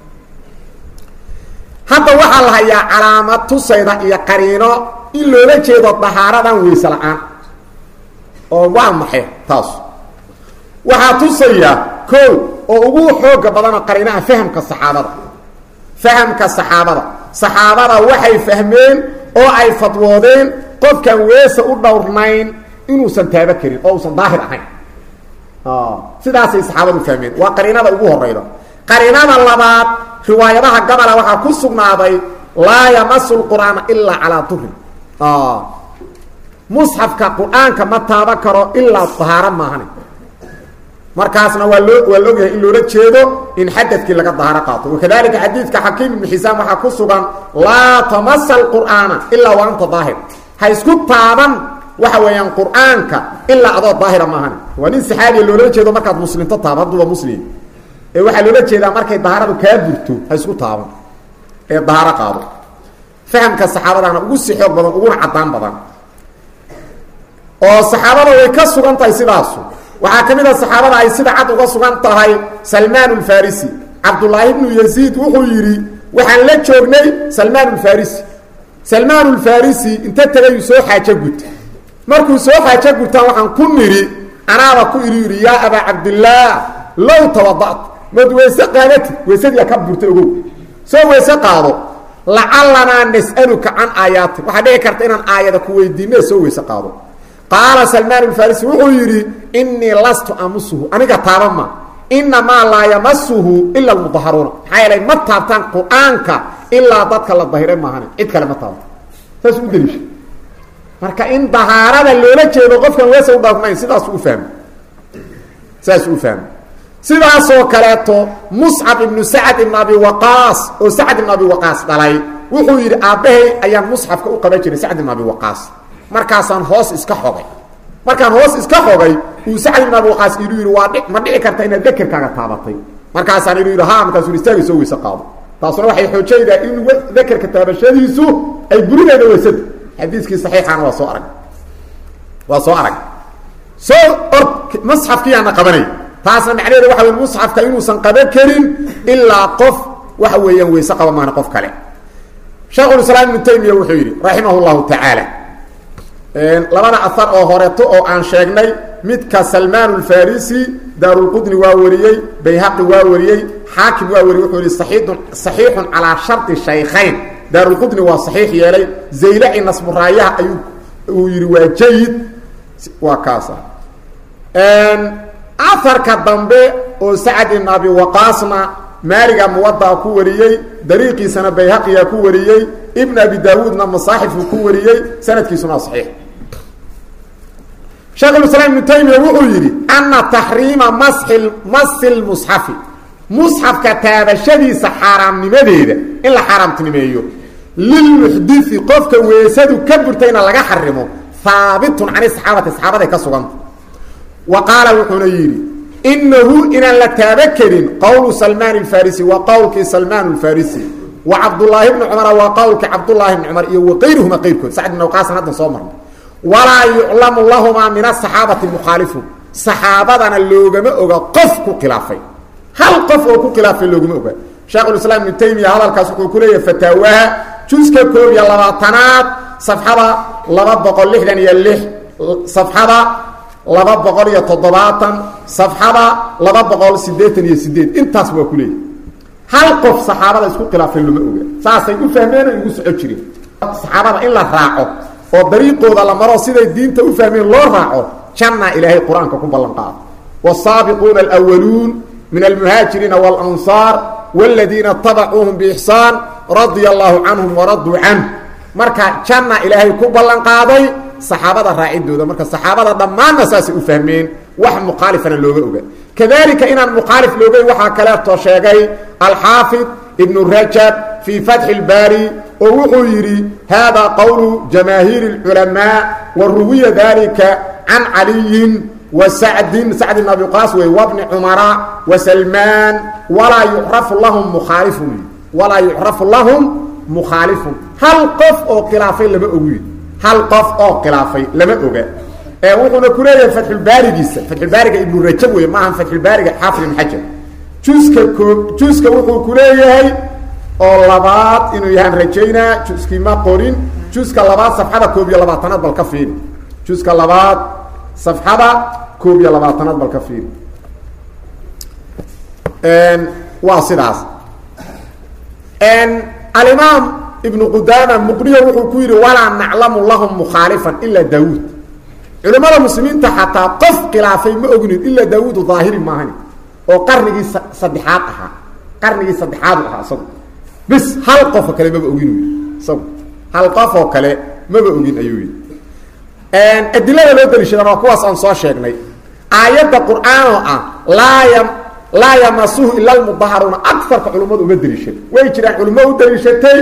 hadda waxaa la hayaa calaamad tusayda iyo qariino in loola jeedo dahaaradan weyse la-aan oo waa maxay taas waxaa tusaya ko oo ugu xooga badana qariinaha fahamka saxaabada fahamka saxaabada saxaabada waxay fahmeen oo ay fadwoodeen qofkaan weese u dhowrnayn inuusan taabo karin oo usan daahir ahayn sidaasay saxaabadu fahmeen waa qariinada ugu horeyda qariinada labaad riwaayadaha gabola waxaa ku sugnaaday laa yamasu lqur'aana ilaa calaa durin musxafka qur-aanka ma taaban karo ilaa dahaaro maahane markaasna waa loo waa la ogyahay in loola jeedo in xadadkii laga dahaaro qaato wakadalika xadiidka xakiim ibnu xisaam waxaa ku sugan laa tamasa alqur'aana ilaa wa anta daahir ha isku taaban waxa weeyaan qur-aanka ilaa adoo daahira maahane waa nin saxaabiya loolala jeedo markaad muslimto taaba hadduuba muslim ee waxaa loola jeedaa markay dahaaradu kaa burto ha isku taaban ee dahaaro qaado fahamka saxaabadana ugu si xoog badan uguna caddaan badan oo saxaabada way ka sugan tahay sidaasu waxaa ka mid a saxaabada ay sida cad uga sugan tahay salmaan ulfarisi cabdullaahi bnu yaziid wuxuu yidhi waxaan la joognay salmaan ulfarisi salmaan ulfarisi inta tegayuu soo xaajo guta markuu soo xaajo gutaan waxaan ku nidhi anaaba ku idhi yidhi yaa abaa cabdillaah low tawada'ta mad weyse qaadati weysadiia ka burta ogow soo weyse qaado lacalanaa nas'aluka can aayaati waxaa dhici karta inaan aayada ku weydiinne soo weyse qaado qaala salmaan alfarisi wuxuu yidhi innii lastu amusuhu aniga taaba ma inamaa laa yamasuhu ila almudaharuuna maxaa yeelay ma taabtaan qur-aanka ilaa dadka la dahiray maahane cid kale ma taabto saas u daliisha marka in dahaarada loola jeedo qofkan weese u dhaafnayn sidaas u fahmay saas u fahmay sidaasoo kaleeto muscab ibnu sacad ibn abi waqaas oo sacad ibn abi waqaas dhalay wuxuu yidhi aabbahay ayaan musxafka u qaban jiray sacd ibn abi waqaas markaasaan hoos iska xogay markaan hoos iska xogay uu sacd ibn abi waqaas ilu yidhi waa ma dhici karta inaad dekerkaaga taabatay markaasaan ilu yidhi ha markaasuu istaagi soo weyse qaado taasuna waxay xoojaydaa in dekerka taabashadiisu ay burinayda weysada xadiiskii saxiixaana waa soo arag waa soo arag soo or musxafkiyaana qabanay taasna macnaheeda waxa wey musxafka inuusan qaban karin ilaa qof waxa weeyaan weyse qaba maana qof kale sheekhulislaam ibnu taymiya wuxuu yidhi raximah llahu tacaala labada ahar oo horeeto oo aan sheegnay midka salmaan alfarisi daarulqudni waa wariyey bayhaqi waa wariyey xaakim waa wariyey wuxuu yihi saxiidun saxiixun calaa shardi shaykhayn daarulqudni waa saxiix yeelay zaylaci nasmuraayaha ayuu uu yidhi waa jayid waa kaasa aharka dambe oo sacad ibn abi waqaasna maaliga muwadaa ku wariyey dariiqiisana bayhaqiyaa ku wariyey ibn abi daawuudna masaaxifku ku wariyey sanadkiisuna saxiix sheekhulislaam ibnu taymiya wuxuu yidhi ana taxriima masxi masi lmusxafi musxafka taabashadiisa xaaraamnimadeeda in la xaaraamtinimeeyo lilmuxdii qofka weesadu ka burtayna laga xarimo haabitun cani saxaabati saxaabaday ka suganta wa qaala wuxuuna yidhi inahu inaan la taaba karin qowlu salmaan alfarisi waa qowlkii salmaan alfarisi wa cabdullaahi bni cumara waa qowlkii cabdullaahi bni cumar iyo waqayruhuma qayrkood sacd ibn awqaasan haddan soo marnay walaa yuclamu lahumaa min asaxaabati mukhaalifu saxaabadana loogama oga qof ku khilaafay hal qof oo ku khilaafay loogama oga sheekhulislaam ibnu taymiya hadalkaas wuxuu ku leeyahay fataawaha juska koob iyo labaatanaad safxada laba boqol lixdan iyo lix safxada laba boqol iyo toddobaatan safxada laba boqol siddeetan iyo sideed intaas waa ku leeyahy hal qof saxaabada isku khilaafay loma oga saasay u fahmeen oo igu soco jireen saxaabada in la raaco oo dariiqooda la maro siday diinta u fahmeen loo raaco janna ilaahay qur-aanka ku ballan qaado wsaabiquuna alwaluun min almuhaajiriina walansaar wladiina tabacuuhum biixsaan radia allahu canhum waraduu canh marka janna ilaahay ku ballan qaaday saxaabada raacidooda marka saxaabada dhammaanna saasay u fahmeen wax mukhaalifana looga oga kadalika inaan mukhaalif loogayn waxaa kaleeto sheegay alxaafid ibnu rajab fii fatxi اlbaari oo wuxuu yidhi hada qowlu jamaahiiri اlculamaa wa ruwiya dalika can caliyin wa sacdin sacd bn abi qaas wey wabni cumara wa salmaan walaa yucrafu lahum mukhaalifun walaa yucrafu lahum mukhaalifun hal qof oo khilaafay lama ogi hal qof oo khilaafay lama oga wuxuuna ku leeyahay fatxulbaarigiisa fatxulbaariga ibnu rajab wey maaha fatxulbaariga xaafid ibn xajar juska koo juska wuxuu ku leeyahay oo labaad inuu yahaan rajaynaa juskii ma qorin juska labaad safxada koob iyo labaatanaad bal ka fiiri juska labaad safxada koob iyo labaatanaad bal ka fiiri waa sidaas alimaam ibnu qudaama muqniyo wuxuu ku yidhi walaa naclamu lahum mukhaalifan ilaa daawuud culimmada muslimiinta xataa qof khilaafay ma ognin ilaa daawuudu daahiri maahani oo qarnigii saddexaad ahaa qarnigii saddexaadu ahaa isagu bis hal qofoo kale maba ogin uu yidhi isagu hal qof oo kale maba ogin ayuu yidhi adilada loo daliishadana waa kuwaas aan soo sheegnay aayadda qur-aanoo ah laa ya laa yamasuhu ila lmudaharuuna agarka culimmadu uma daliishada way jiraan culimo u daliishatay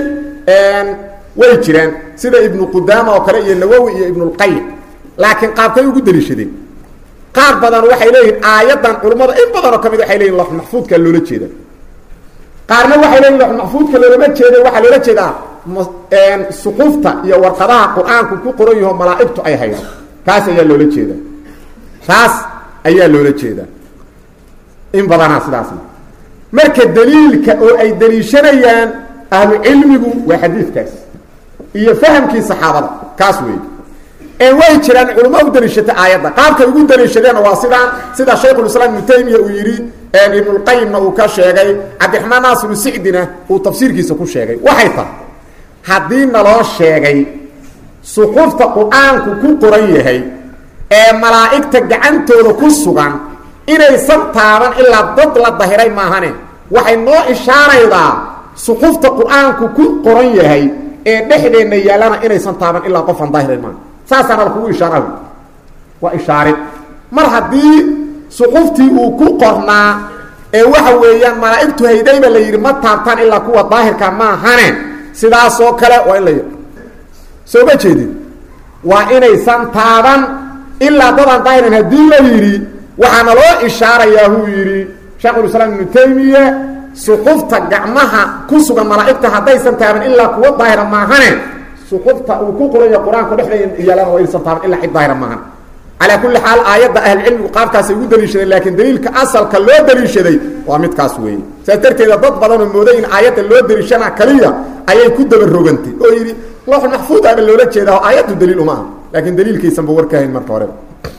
way jiraan sida ibnu qudaama oo kale iyo nawowi iyo ibnulqayim laakiin qaabkay ugu daliishadeen qaar badan waxay leeyihiin aayaddan culimmada in badanoo ka mid waxay leyihin lox maxfuudka loola jeeda qaarna waxay leeyihin lox maxfuudka loolama jeeda waxaa loola jeedaa suquufta iyo warqadaha qur-aanku ku qoran yaho malaa'igtu ay haydo kaas ayaa loola jeeda taas ayaa loola jeedaa in badanaa sidaasna marka daliilka oo ay daliishanayaan ahlu cilmigu waa xadiidkaas iyo fahamkii saxaabada kaas weeye way jiraan culimo u daliishata aayadda qaabkay ugu daliishadeenna waa sidaan sida shaykhulislaam ibnu taymiya uu yidhi ibnulqayimna uu ka sheegay cabdiraxmaan naasiru sicdina uu tafsiirkiisa ku sheegay waxay tahay haddii naloo sheegay suxufta qur-aanku ku qoran yahay ee malaa'igta gacantooda ku sugan inaysan taaban ilaa dad la dahiray maahane waxay noo ishaaraydaa suxufta qur-aanku ku qoran yahay ee dhexdeenna yaallana inaysan taaban ilaa qofaan dahiray maaha saasaana lakugu ishaaraha waa ishaarid mar haddii suxuftii uu ku qornaa ee waxa weeyaan malaa'igtu haydayba la yidhi ma taabtaan ilaa kuwa daahirka maahane sidaasoo kale waa in la yidhi soo ma jeedin waa inaysan taaban ilaa dadaan daahiran haddii la yidhi waxaana loo ishaarayaa huu yidhi sheekhulislaam ibnu taymiya suxufta gacmaha ku sugan malaa'igta haddaysan taaban ilaa kuwa daahira maahane suxufta uu ku qoranya qur-aanku dhexdeeda yaalana waa inaysan taaban ilaa cid daahira maahan calaa kulli xaal aayadda ahlucilmigu qaabkaasay ugu daliishadeen laakiin daliilka asalka loo daliishaday waa midkaas weeye saas darteeda dad badanoo mooday in aayadda loo daliishana kaliya ayay ku dabarogantay oo yidhi looxul maxfuud aaba loola jeedaa oo aayaddu daliil uma aha laakiin daliilkaysanba warkahayn marka horeba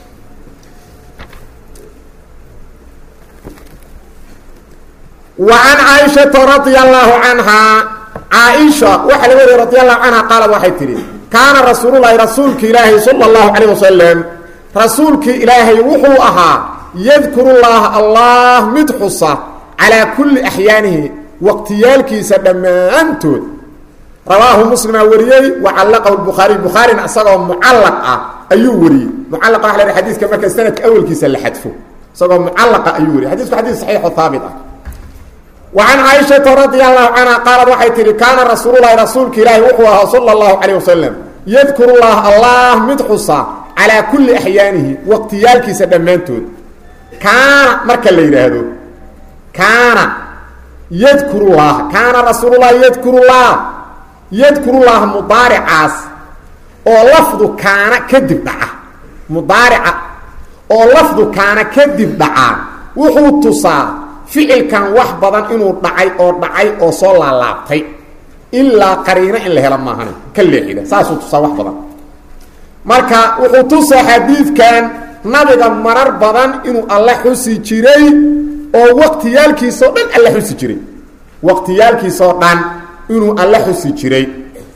وعن cائشhaةa رaضي الله عنها caaئشha waxa laga wariya رaضي الله عنها qaalad waxay tihi kaana rasuul الlahi rasuulki ilaahay salى الlaهu عalيه waسلم rasuulkii ilaahay wuxuu ahaa yadkurullaaha allah mid xusa calaa kulli axyaanihi waqtiyaalkiisa dhammaantood rawaahu muslimaa wariyey wa callaqahu bukhaariy bukhaarina isagoo mucallaq ah ayuu wariyey mucallaqa waa la ha xadiiska marka sanadka awelkiisa la xadfo isagoo mucallaqa ayuu wariyey xadisku xadiis saxiixo haabit ah wa can caaishata radia allahu canha qaalad waxay tihi kaana rasuululahi rasuulka ilaahi wuxuu ahaa sala allahu calayh wasalam yadkuru llaha allah mid xusa calaa kulli axyaanihi waqtiyaalkiisa dhammaantood kaana marka la yidhaahdo kaana yadkurullaha kaana rasuululahi yadkurullah yadkurullaha mudaaricaas oo lafdu kaana kadib dhaca mudaarica oo lafdu kaana kadib dhacaa wuxuu tusaa ficilkan wax badan inuu dhacay oo dhacay oo soo laalaabtay ilaa qariino in la helo maahane ka leexida saasuu tusaa wax badan marka wuxuu tusaa xadiidkan nabiga marar badan inuu alle xusi jiray oo waqtiyaalkiisao dhan alle xusi jiray waqtiyaalkiisao dhan inuu alle xusi jiray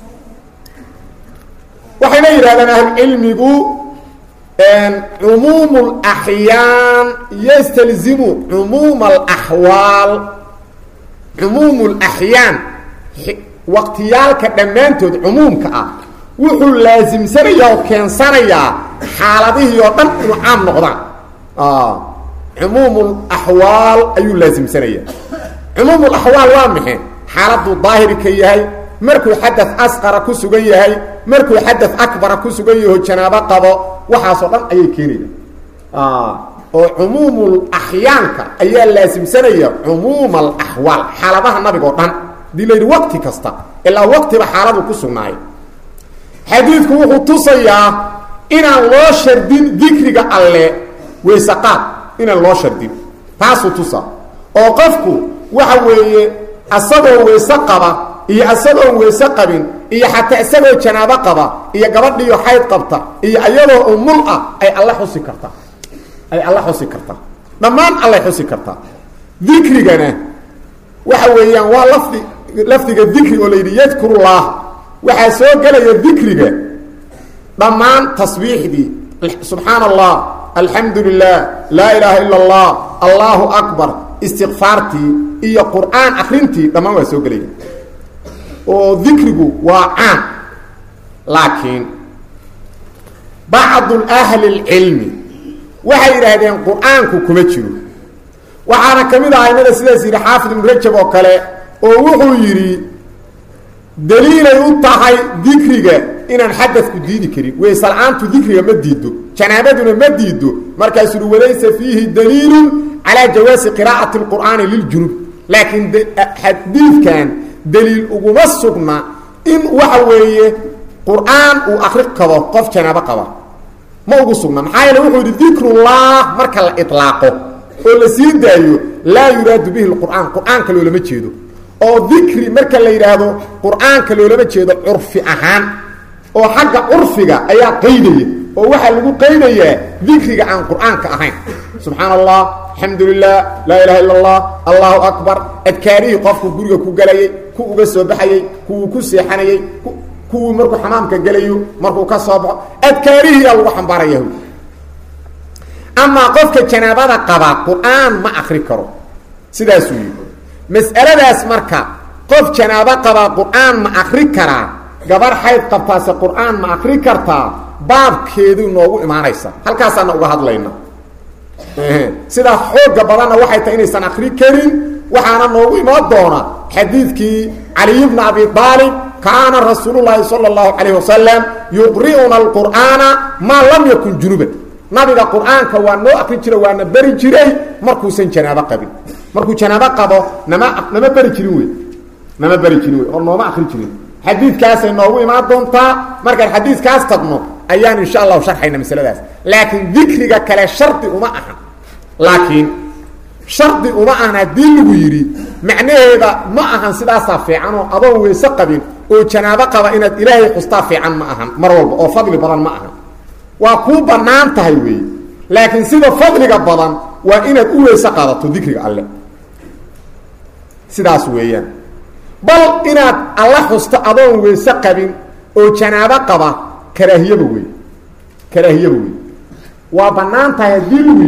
waxayna yidhahdeen ahlucilmigu cumuum اlaxyaan yastalzimu cumuum alaxwaal cumuum اlaxyaan waqtiyaalka dhammaantood cumuumka ah wuxuu laasimsanayaa oo keensanayaa xaaladihii oo dhan inuu caam noqdaan cumuum اlaxwaal ayuu laasimsanayaa cumuum اlaxwaal waa maxe xaaladuu daahiri ka yahay markuu xadad asqara ku sugan yahay markuu xadad akbara ku sugan yaho janaabo qabo waxaasoo dhan ayay keenaya oo cumuumul axyaanka ayaa laasimsanaya cumuum alaxwaal xaaladaha nabiga oo dhan hadii la yidhi waqti kasta ilaa waqtiba xaaladu ku sugnaayo xadiidku wuxuu tusayaa inaan loo shardin dikriga alle waysaqaad inaan loo shardin taasuu tusaa oo qofku waxa weeye asagoo weyse qaba iyo isagoon weyse qabin iyo xataa isagoo janaabo qaba iyo gabadhiyo xayd qabta iyo iyadoo umul ah ay alla xusi kartaa ay alla xusi kartaa dhammaan allay xusi kartaa dikrigana waxa weeyaan waa lafdi lafdiga dikri oo la yidhi yadkurullah waxaa soo gelaya dikriga dhammaan tasbiixdii subxaana allah alxamdu lilah laa ilaaha ila allah allahu akbar istikfaartii iyo qur'aan akrintii dhammaan waa soo gelaya oo dikrigu waa caam laakiin bacdu ahli اlcilmi waxay yidhaahdeen qur-aanku kuma jiro waxaana ka mid ah aimada sidaas yidhi xaafid ibnu rajab oo kale oo wuxuu yidhi daliilay u tahay dikriga inaan xadadku diidi karin weysela'aantu dikriga ma diido janaabaduna ma diido markaasuu uhi walaysa fiihi daliilu calaa jawaasi qiraa'ati اlqur'aani liljunub laakiin xadiidkan daliil uguma sugna in waxa weeye qur-aan uu akri karo qof janaabo qaba ma ugu sugna maxaa yeele wuxuu yidhi dikrullah marka la ilaaqo oo la sii daayo laa yuraadu bihi lqur'aan qur-aanka loolama jeedo oo dikri marka la yidhaahdo qur-aanka loolama jeedo curfi ahaan oo xagga curfiga ayaa qaydaya oo waxaa lagu qaydayaa dikriga aan qur-aanka ahayn subxaana allah alxamdu lilah laa ilaha illa allah allahu akbar adkaarihii qofku guriga ku gelayay ku uga soo baxayey kuwuu ku seexanayey kuwuu markuu xamaamka gelayo markuu ka soo baxo adkaarihiiyaa lagu xambaaraya amaa qofka janaabada qaba qur-aan ma akri karo sidaasuu yidhi mas'aladaas marka qof janaabo qabaa qur-aan ma akri karaa gabar xayd qabtaase qur-aan ma akri kartaa baabkeedu noogu imaanaysa halkaasaana uga hadlayna sidaa xooga badanna waxay tahay inaysan akri karin waxaana noogu imaan doona xadiidkii caliy bna abi aalib kaana rasuulu llaahi sala اllahu calayh wasalam yuqri'una alqur'aana maa lam yakun junuban nabiga qur-aanka waa noo akri jira waana beri jiray markuusan janaabo qabin markuu janaabo qabo nama nama beri jirin wey nama beri jirin wey oo nooma akri jirin xadiidkaasay noogu imaan doontaa markaan xadiidkaas tagno ayaan insha allahu sharxayna masaladaas laakiin dikriga kale shardi uma ahan laakiin shardi uma ahan haddii lagu yidhi macnaheeda ma ahan sidaasaa fiican oo adoon weyse qabin oo janaabo qaba inaad ilaahay xustaa fiican ma ahan mar walba oo fadli badan ma ahan waa kuu bannaan tahay weeye laakiin sida fadliga badan waa inaad u weyse qaadato dikriga alle sidaas weeyaan bal inaad alla xusto adoon weyse qabin oo janaabo qaba karaahiyaba wey karaahiyaba wey waa bannaan tahay haddii lagu yidhi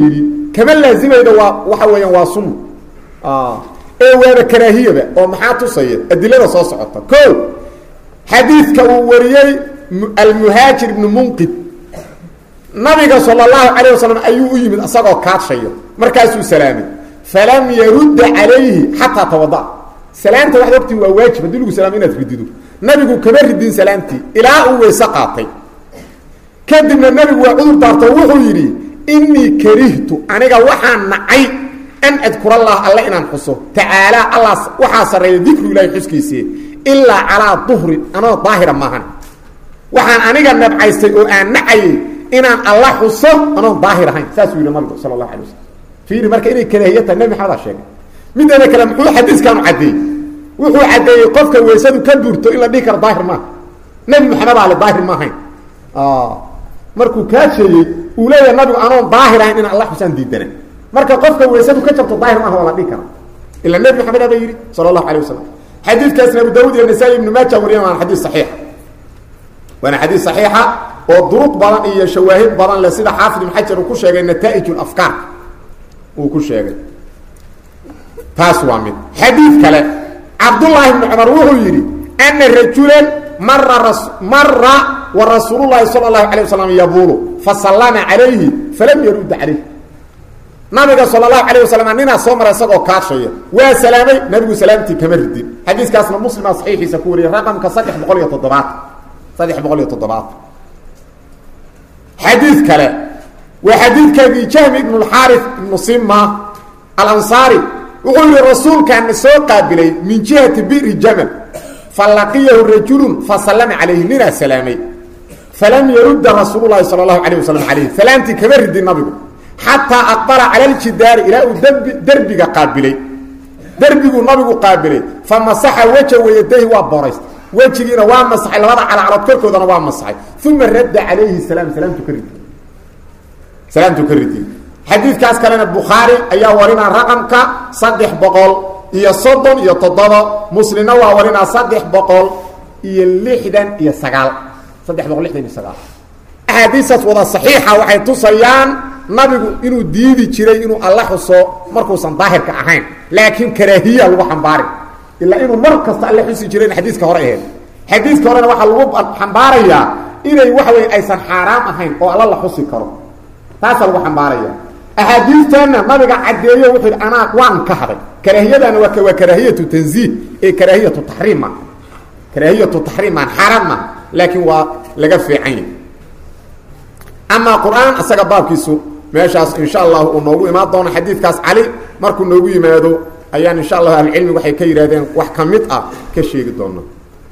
kama laazimaydo waa waxa weeyaan waa sunna ee waaba karaahiyaba oo maxaa tusaya adilada soo socota ko xadiidka uu wariyey almuhaajir ibnu munqid nabiga sala allahu calayh wasalam ayuu u yimid isagoo kaadshayo markaasuu salaamay falam yarudda calayhi xataa tawada salaamta waxad ogtii waa waajib haddii lagu salaamo inaad ridido nabigu kama ridin salaamtii ilaa uu weyse qaatay kadibna nabigu waa cudur daarto wuxuu yidhi inii karihtu aniga waxaan nacay an adkur allah alle inaan xuso tacaalaa alla waxaa sarreeya dikru ilaahi xuskiisii ilaa calaa duhrin anoo daahira maahan waxaan aniga nabcaystay oo aan nacayay inaan alla xuso anoo daahir ahayn saasuu yidhi nabigu sala allahu alay wasalam fiiri marka inay karaahiya tahay nebi maxamed aa sheegay mideeda kale muxuu xadiiskaanu caddeeyey wuxuu caddeeyey qofka weysadu ka burto in la dhihi karo daahir maaha nebi maxamed ale daahir ma ahayn markuu kaa sheeyey uu leeyahay nabigu anoon daahir ahayn inaan alla xusaan diidana marka qofka weysadu ka jabto daahir maaha waa la dhihi kara ila nebi maxamed aba yidhi sala allahu alay wasalam xadiidkaasna abu daawud iyo nasaa-i ibnu maaja wariyan waana xadiis saxiixa waana xadiis saxiixa oo duruq badan iyo shawaahid badan leh sida xaafid ibn xajar uu ku sheegay nataa'ij afkaar uu ku sheegay taas waa mid xadiid kale cabdullaahi bni cumar wuxuu yidhi ana rajulan mara mara wa rasuulu llaahi sala allahu alay wasalam yabuulu fasallama calayhi falam yarudda calayh nabiga sala allahu alayh wasalam ninaa soo mara isagoo kaashaya waa salaamay nabigu salaamtii kama ridin xadiiskaasna muslima saxiixiisa ku wariyay raqamka saddex boqol iyo toddobaad saddex boqol iyo toddobaad xadiid kale waa xadiidkaagii jahmi ibnu lxaarif ibnu sima alansaari wuxuu yihi rasuulkaana soo qaabilay min jihati biri jamal falaqiyahu rajulun fasallama calayhi ninaa salaamay falam yarudda rasuulu lahi sala allahu alayh wasalam calayh salaamtii kama ridin nabigu xataa aqbala cala ljidaari ilaa uu dbi derbiga qaabilay derbiguu nabigu qaabilay fa masaxa weja wayadahi waa booraysta wejigiina waa masaxay labada calacalood korkoodana waa masaxay uma radda calayhi salaam salaamtu ka ridi salaamtu ka ridi xadiidkaas kalena bukhaari ayaa warinaa raqamka saddex boqol iyo soddon iyo toddoba muslimna waa warinaa saddex boqol iyo lixdan iyo sagaal saddex boqol lixdan iyo sagaal axaadiistaas wada saxiixa waxay tusayaan nabigu inuu diidi jiray inuu alla xuso markuusan daahirka ahayn laakiin karaahiya lagu xambaari ilaa inuu mar kasta alle xusi jireen xadiiska hore aheyd xadiiska horena waxaa lagu xambaarayaa inay waxa wey aysan xaaraam ahayn oo alla la xusi karo taasaa lagu xambaaraya axaadiistanna nabiga caddeeyo wuxuu yidhi anaa waan ka haday karaahiyadana waa waa karaahiyatu tanziih ee karaahiyatu taxriim ma karaahiyatu taxriim maan xaaraan ma laakiin waa laga fiican yahy amaa qur-aan isaga baabkiisu meeshaas insha allahu uu noogu imaan doono xadiidkaas cali markuu noogu yimaado ayaan insha allahu ahlucilmi waxay ka yidhahdeen wax ka mid ah ka sheegi doona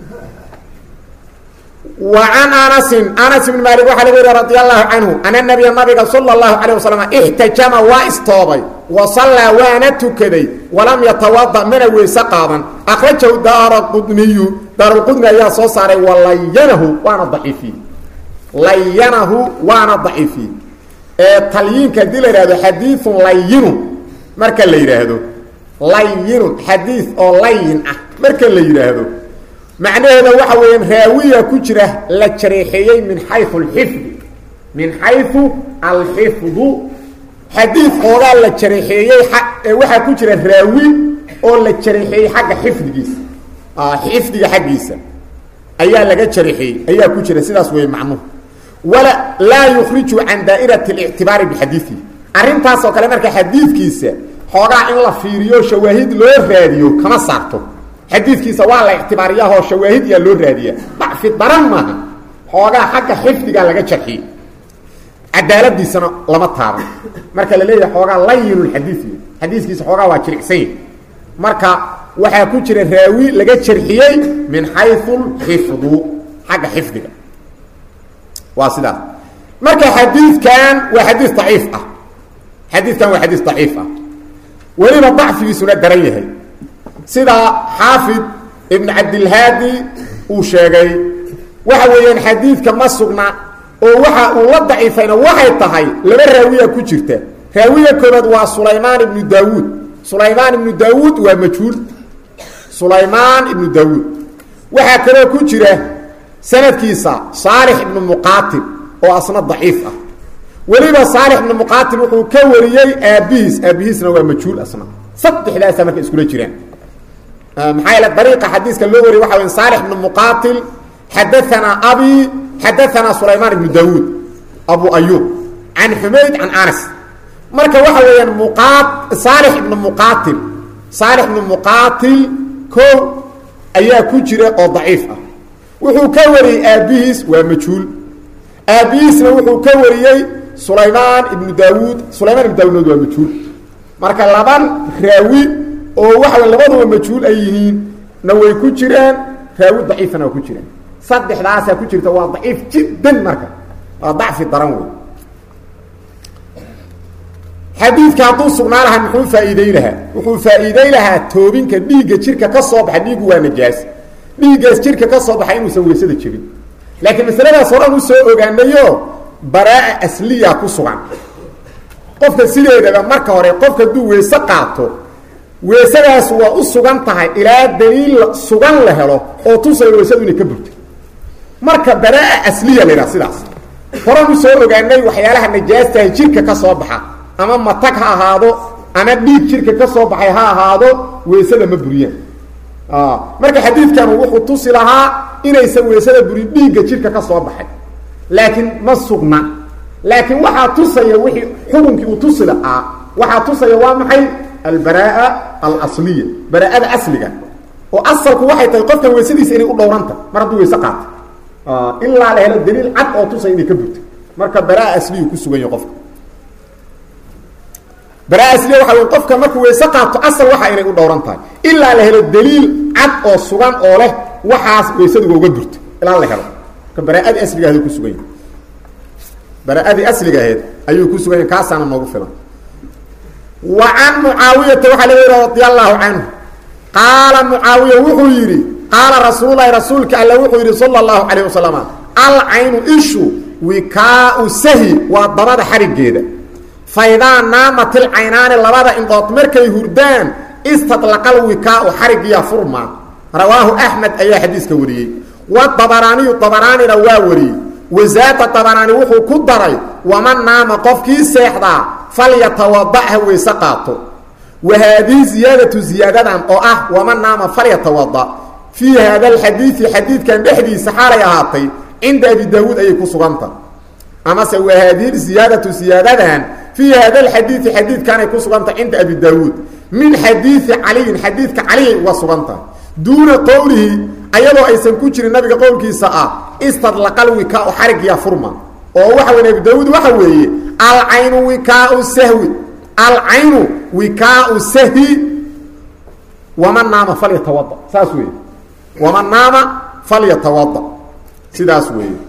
wa can anasin anas ibn maalik waxaa laga yihi radi allahu canhu ana nabiya nabiga sala allahu calayh wasalam ixtajama waa istoobay wa sallaa waana tukaday walam yatawada mana weyse qaadan akhrajahu daara qudniyu daarulqudni ayaa soo saaray walayanahu waana daciifiyey layanahu waana daciifiyey ee talyiinka haddii la yidhahdo xadiiun layinun marka la yidhaahdo layinun xadiid oo layin ah marka la yidhaahdo macnaheeda waxa weeyaan raawiya ku jira la jareexeeyey min xayu alxifdi min xayu alxifdu xadiid oogaa la jareexeeyey waxaa ku jira raawi oo la jareexeeyey xagga xifdigiisa xifdiga xaggiisa ayaa laga jareexeeyey ayaa ku jira sidaas wey macnuhu wala laa yukhriju can daa'irati اlictibaari bixadiiihi arrintaasoo kale marka xadiidkiisa xoogaa in la fiiriyo shawaahid loo raadiyo kama saarto xadiidkiisa waa la ictibaariyahoo shawaahid yaa loo raadiyaa dacfi daran maaha xoogaa xagga xifdigaa laga jarxiyey cadaaladiisana lama taaban marka la leeyahay xoogaa layinulxadiid xadiiskiisa xoogaa waa jiricsany marka waxaa ku jira raawi laga jarxiyey min xayu lxifdu xagga xifdiga waa sidaas marka xadiidkan waa xadiis daciif ah xadiidkan waa xadiis daciif ah weliba dacfigiisuna daran yahay sida xaafid ibn cabdilhaadi uu sheegay waxa weeyaan xadiidka ma sugna oo waxa uu la daciifayna waxay tahay laba raawiya ku jirta raawiya koobaad waa sulaymaan ibnu daawuud sulaymaan ibnu daawuud waa majhuul sulaymaan ibnu daawuud waxaa kaloo ku jira sanadkiisa saalix ibnu muqaatil oo asna daciif ah weliba saalix ibnu muqaatil wuxuu ka wariyey aabihiis aabihiisna waa majhuul asna saddexdaasa marka iskula jiraan maxaa yeele dariiqa xadiiska loo wariyey waxa wey saalix ibnu muqaatil xadaanaa abi xadaanaa sulaymaan ibnu daawuud abu ayub can xumayd can anas marka waxa weeyaan muqa saalix ibnu muqaatil saalix ibnu muqaatil ko ayaa ku jira oo daciif ah wuxuu ka wariyey aabihiis waa majhuul aabihiisna wuxuu ka wariyey sulaymaan ibnu daawuud sulaymaan ibnu daawuud waa majhuul marka laban raawi oo waxa wey labaduba majhuul ay yihiin na way ku jiraan raawi daciifana waa ku jiraan saddexdaasaa ku jirta waa daciif jiddan marka waa dacfi daran wey xadiidka hadduu sugnaa lahaa muxuu faa'iiday lahaa wuxuu faa'iiday lahaa toobinka dhiigga jirka ka soo baxa dhiiggu waa najaas dhiiggaas jirka ka soo baxa inuusan weysada jebin laakiin masaladaas horan u soo ogaanayo baraa'a asliya ku sugan qofka sideedaba marka hore qofka hadduu weyse qaato weysadaas waa u sugan tahay ilaa daliil sugan la helo oo tusaya weysadu inay ka burtay marka baraa'a asliya la yidhaha sidaas horan u soo ogaanay waxyaalaha najaastaha jirka ka soo baxa ama matag ha ahaado ama dhiig jirka ka soo baxay ha ahaado weysada ma buriyaan marka xadiidkan wuxuu tusi lahaa inaysan weysada burin dhiigga jirka ka soo baxay laakiin ma sugna laakiin waxaa tusaya wixii xukunkii uu tusi lahaa waxaa tusaya waa maxay albaraa alasliya baraa'ada asliga oo asalku waxay tahay qofkan weysadiisa inay u dhowranta mar hadduu weyse qaato ilaa la helo daliil cad oo tusaya inay ka burtay marka baraa asliyu ku sugan yahay qofka baraa asliya waxa wey qofka markuu weyse qaato asal waxa inay u dhowran tahay ilaa la helo daliil cad oo sugan oo leh waxaas weysadiga uga burto ilaa la helo marka baraaadii asliga ahed ku sugan yahay baraaadii asliga aheyd ayuu ku sugan yahay kaasaana noogu filan wa can mucaawiyata waxaa laga yidhi radi allahu canhu qaala mucaawiya wuxuu yidhi qaala rasuululahi rasuulka alle wuxuu yidhi sala allahu calayh wasalam alcaynu ishu wikaau sahi waa dabada xarigeeda faidaa naamat ilcaynaani labada indhood markay hurdaan istadlaqal wikaau xarigiya furma rawaahu axmed ayaa xadiiska wariyey wadabaraaniyu dabaraanina waa wariyey wasaada dabaraani wuxuu ku daray waman naama qofkii seexdaa falyatawada ha weyse qaato wa haadihi ziyaadatu ziyaadadan oo ah waman naama falyatawada fii haada alxadiidi xadiidkan dhexdiisa xaalay ahaatay cinda abi daawuud ayay ku suganta amase wa haadihi ziyaadatu ziyaadadan fii hada alxadiidi xadiidkaanay ku suganta cinda abi daawuud min xadiidi caliyin xadiidka caliyay uga suganta duuna qowlihi ayadoo aysan ku jirin nabiga qowlkiisa ah istadlaqal wikaau xarigiya furma oo waxa wey abi daawuud waxa weeye alcaynu wikaau sahwi alcaynu wikaau sahwi waman naama falyatawada saas weeye waman naama falyatawada sidaas weeye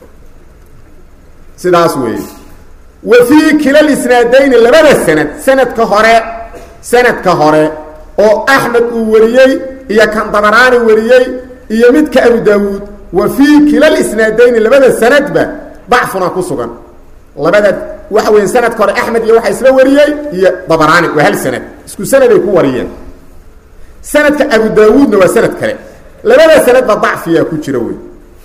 sidaas weeye wa fii kila isnaadayni labada sanad sanadka hore sanadka hore oo axmed uu wariyey iyo kan dabaraani wariyey iyo midka abu daawuud wa fii kila isnaadayni labada sanadba dacfuna ku sugan labada waxa weya sanadka hore axmed iyo waxaa isla wariyey iyo dabaraani waa hal sanad isku sanaday ku wariyeen sanadka abu daawuudna waa sanad kale labada sanadba dacfiyaa ku jira wey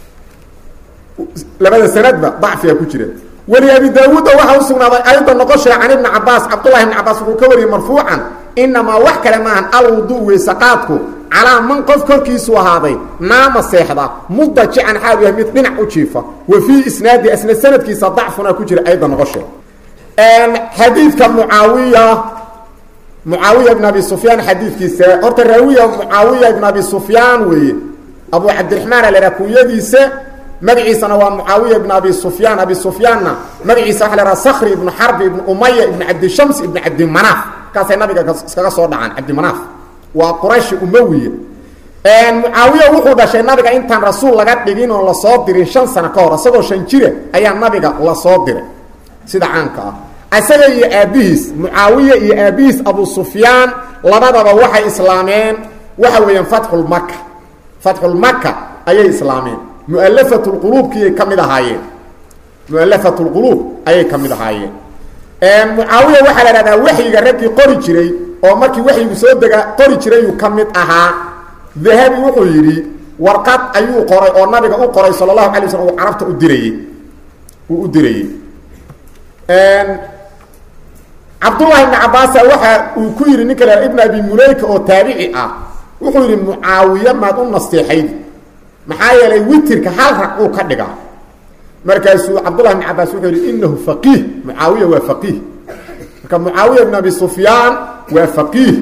labada sanadba dacfiyaa ku jira weli abi daawuudda waxaa u sugnaaday ayda noqoshee can ibni cabaas cabdullahi ibni cabaas wuxuu ka wariyey marfuucan inamaa wax kale maahan alwudu weysaqaadku calaa man qof korkiisu ahaaday naama seexda mudajican xaal yahay mid dhinac u jiifa wa fii isnaadi asna sanadkiisa dacfuna ku jira ayda noqoshee xadiidka mucaawiya mucaawiya ibn abi sufyaan xadiidkiisa horta raawiya mucaawiya ibn abi sufyaan weeye abu cabdiraxmaan alera kunyadiisa magaciisana waa mucaawiya ibn abi sufyaan abi sufyaanna magaciisa waxa la haha sakri ibnu xarbi ibnu umaya ibnu cabdishams ibnu cabdimanaaf kaasay nabiga iskaga soo dhacaan cabdimanaaf waa qurayshi umawiya mucaawiya wuxuu dhashay nabiga intaan rasuul laga dhigin oo lasoo dirin shan sano ka hor isagoo shan jira ayaa nabiga lasoo diray sida caanka ah isaga iyo aabbihiis mucaawiya iyo aabbihiis abu sufyaan labadaba waxay islaameen waxa weeyaan fatxulmaka fatxulmaka ayay islaameen mualafat lquluubkiiyay ka mid ahaayeen mualafat lquluub ayay ka mid ahaayeen mucaawiya waxaa la dhahdaa waxyiga raggii qori jiray oo markii waxyigu soo dega qori jirayuu ka mid ahaa dahabi wuxuu yidhi warqad ayuu qoray oo nabiga u qoray sala allahu alay waslm uu carabta u dirayey uu u dirayey cabdullahi ibni cabaasa waxa uu ku yidhi ninka la ibn abi muleyka oo taabici ah wuxuu yidhi mucaawiye maad u nasteexaydi maxaa yeelay witirka hal rag uu ka dhigaa markaasuu cabdullahi ibni cabaas wuxuu yidhi inahu faqiih mucaawiya waa faqiih marka mucaawiya ibn abi sufyaan waa faqiih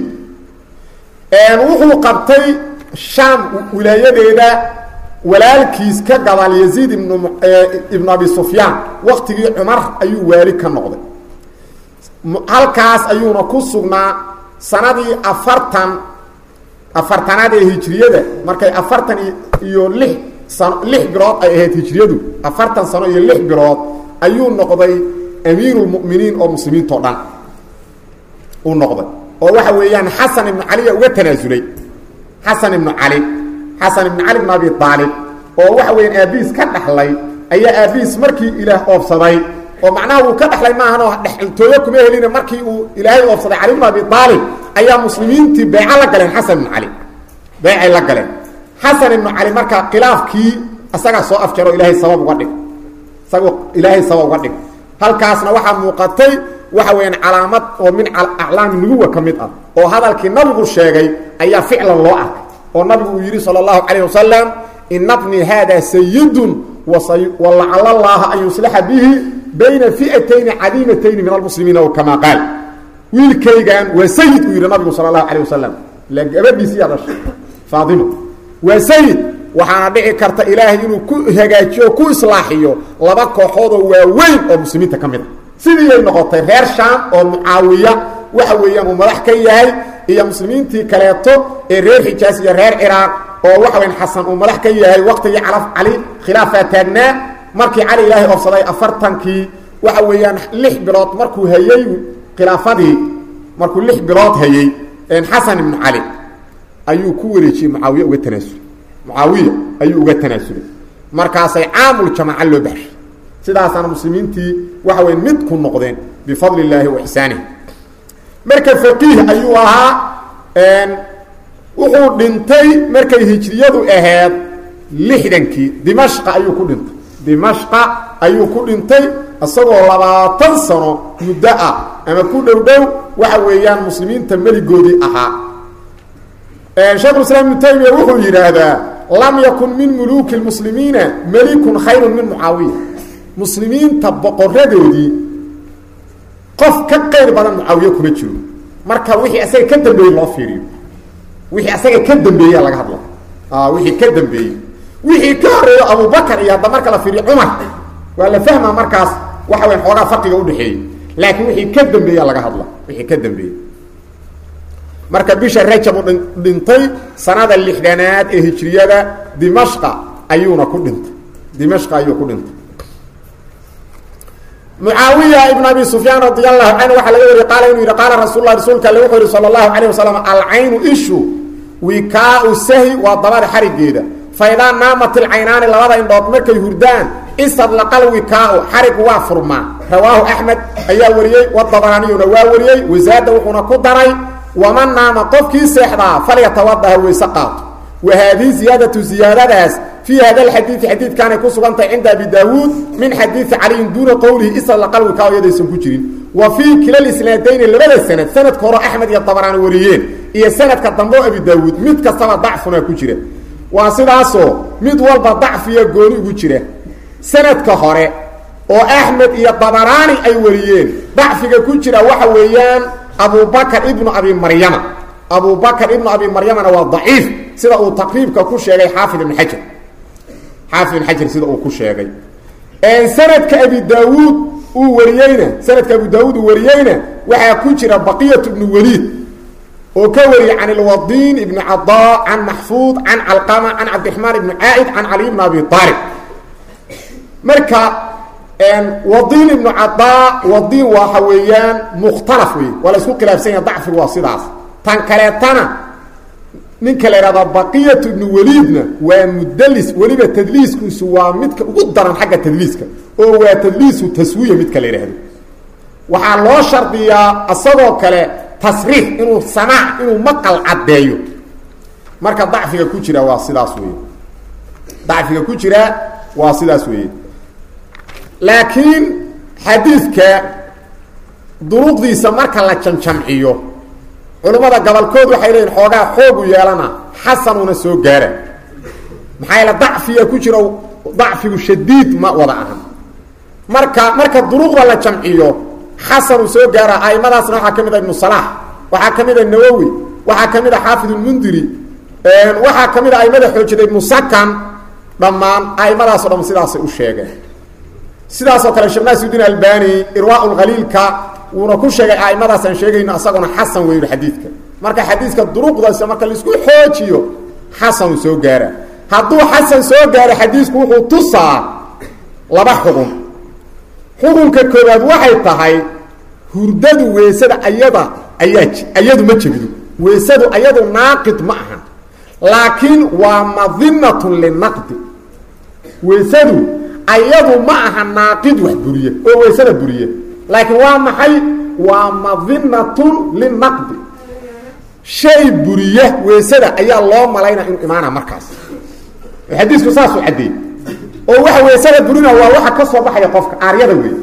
wuxuu qabtay shaam wilaayadeeda walaalkiis ka gadaal yaziid ibn ibnu abi sufyaan waktigii cumar ayuu waali ka noqday halkaas ayuuna ku sugnaa sanadii afartan afartanaad ee hijriyada markay afartan iyo lix sano lix bilood ay ahayd hijriyadu afartan sano iyo lix bilood ayuu noqday amiirulmu'miniin oo muslimiintao dhan uu noqday oo waxa weeyaan xasan ibnu caliya uga tanaasulay xasan ibnu cali xasan ibnu cali bn abi aalib oo waxa weeyaan aabihiis ka dhaxlay ayaa aabihiis markii ilaah oobsaday oo macnaha uu ka dhaxlay maahanoo dhexaltooyo kuma helina markii uu ilaahay oobsaday cali bn abi aalib ayaa muslimiintii beeco la galeen xasan ibnu cali beecay la galeen xasan ibnu cali markaa khilaafkii isagaa soo afjaro ilaahay sabab uga dhig isagoo ilaahay sabab uga dhig halkaasna waxaa muuqatay waxa weeyaan calaamad oo min aclaami nubuwa ka mid ah oo hadalkii nabigu sheegay ayaa ficlan loo arkay oo nabigu uu yidhi salى اllahu calayh wasalam ina bnii haada sayidun walacala llaha an yuslixa bihi bayna fi'atayni cadiimatayni min almuslimiina o kama qaal wiilkaygan waa sayid uu yidhi nabigu sal اlahu alayh wasalam ila gabadhiisiyaa dhashay faatima waa sayid waxaana dhici karta ilaahay inuu ku hagaajiyo o ku islaaxiyo laba kooxood oo waaweyn oo muslimiinta ka mid a sidii ay noqotay reer shaam oo mucaawiya waxa weeyaan uu madax ka yahay iyo muslimiintii kaleeto ee reer xijaas iyo reer ciraaq oo waxa weyan xasan uu madax ka yahay waqtigii calaf cali khilaafaa taagnaa markii cali ilaahay oobsaday afartankii waxa weeyaan lix bilood markuu hayey khilaafadii markuu lix bilood hayey xasan ibnu cali ayuu ku wareejiyey mucaawiya uga tanaasulay mucaawiya ayuu uga tanaasulay markaasay caamul jamaaca loo baxshay sidaasaana muslimiintii waxa weya mid ku noqdeen bifadli illaahi wa ixsaanihi marka faqiih ayuu ahaa wuxuu dhintay markay hijriyadu ahayd lixdankii dimashqa ayuu ku dhintay dimashqa ayuu ku dhintay isagoo labaatan sano muddo ah ama ku dhow dhow waxa weeyaan muslimiinta meligoodii ahaa sheekhulislaam ibnu taymiya wuxuu yidhaahdaa lam yakun min muluuki lmuslimiina melikun khayrun min mucaawiya muslimiinta boqoradoodii qof ka qayr badan mucaawiye kuma jiro marka wixii asaga ka dambeeyey loo fiiriyo wixii asaga ka dambeeya laga hadla wixii ka dambeeyey wixii ka horeeyo abubakar iyo hadda marka la fiiriyo cumar waa la fahmaa markaas waxa weya xoogaa farqiga udhexeeyey laakiin wixii ka dambeeya laga hadla wixii ka dambeeyey marka bisha rajab u dhintay sanada lixdanaad ee hijriyada dimashqa ayuuna ku dhintay dimashqa ayuu ku dhintay mucaawiya ibn abi sufyaan radi allahu canhu waxaa laga wariye qaala inuu yidhi qaala rasul lah rasuulka alle wuxuu yihi sala allahu calayh wasalam alcaynu ishu wikaau sahi waa dabada xarigeeda fa idaa naamat ilcaynaani labada indhood markay hurdaan istadlaqal wikaau xarigu waa furmaa rawaahu axmed ayaa wariyey wadabaraniyuna waa wariyey wasaada wuxuuna ku daray waman naama qofkii seexdaa falyatawadaha weyse qaato wa haadihi ziyaadatu ziyaadadaas fii hada alxadiidi xadiidkaanay ku sugantahay cinda abi daawuud min xadiidi caliyin duuna qowlihi istadlaqal wikaau iyadaysan ku jirin wa fii kila isnaadayni labada sanad sanadka hore axmed iyo dabaraani wariyeen iyo sanadka dambe oo abi daawuud mid kastaba dacfunaa ku jira waa sidaasoo mid walba dacfiya gooni ugu jira sanadka hore oo axmed iyo dabaraani ay wariyeen dacfiga ku jira waxa weeyaan abubakr ibnu abi maryama abubakr ibnu abi maryamana waa daciif sida uu taqriibka ku sheegay xaafid ibn xajar xaafid ibn xajar sida uu ku sheegay sanadka abi daawuud uu wariyeyna sanadka abu daawuud uu wariyeyna waxaa ku jira baqiyat ibnu waliid oo ka wariyey can ilwadiin ibni cadaa can maxfuud can calqama can cabdiraxmaan ibni caaid can cali ibn abi aalib marka wadiin ibnu cadaa wadiin waxa weeyaan mukhtalaf wey waa la isku khilaafsan yaha dacfigu waa sidaas tan kaleetana ninka la ihahdaa baqiyat ibnu waliidna waa mudlis weliba tadliiskiisu waa midka ugu daran xagga tadliiska oo waa tadliisu taswiya midka la yidhaahdo waxaa loo shardiyaa isagoo kale tasriix inuu samaac inuu maqal caddeeyo marka dacfiga ku jira waa sidaas wey dacfiga ku jira waa sidaas weeye laakiin xadiidka duruqdiisa marka la jamjamciyo culummada gabolkood waxay leeyihin xoogaa xoogu yeelana xasanuna soo gaara maxaa yaele dacfiya ku jiro dacfigu shadiid ma wada ahan marka marka duruqda la jamciyo xasanuu soo gaara aimadaasna waxaa ka mid a ibnu salaax waxaa ka mid a nawowi waxaa ka mid a xaafid ulmundiri waxaa ka mid a aimada xoojida ibnu sakan dhammaan aimadaasoo dham sidaasay u sheegeen sidaasoo kale sheekh naasiudiin albani irwaa lkhaliilka wuuna ku sheegay aimadaas aan sheegayno asaguna xasan weyu xadiidka marka xadiidka duruqdaasa marka laisku xoojiyo xasanuu soo gaara hadduu xasan soo gaaro xadiisku wuxuu tusaa laba xugun xukunka koobaad waxay tahay hurdadu weysada ayada ayaa ayadu ma jebido weysadu ayadu naaqid ma aha laakiin waa madinatun linaqdi weysadu ayadu ma aha naaqid wax buriye oo weysada buriye laakiin waa maxay waa madinatun linaqdi shay buriya weysada ayaa loo malaynaya inuu imaana markaas xadiisku saasuu caddeeyey oo waxa weysada burina waa waxa ka soo baxaya qofka aaryada wey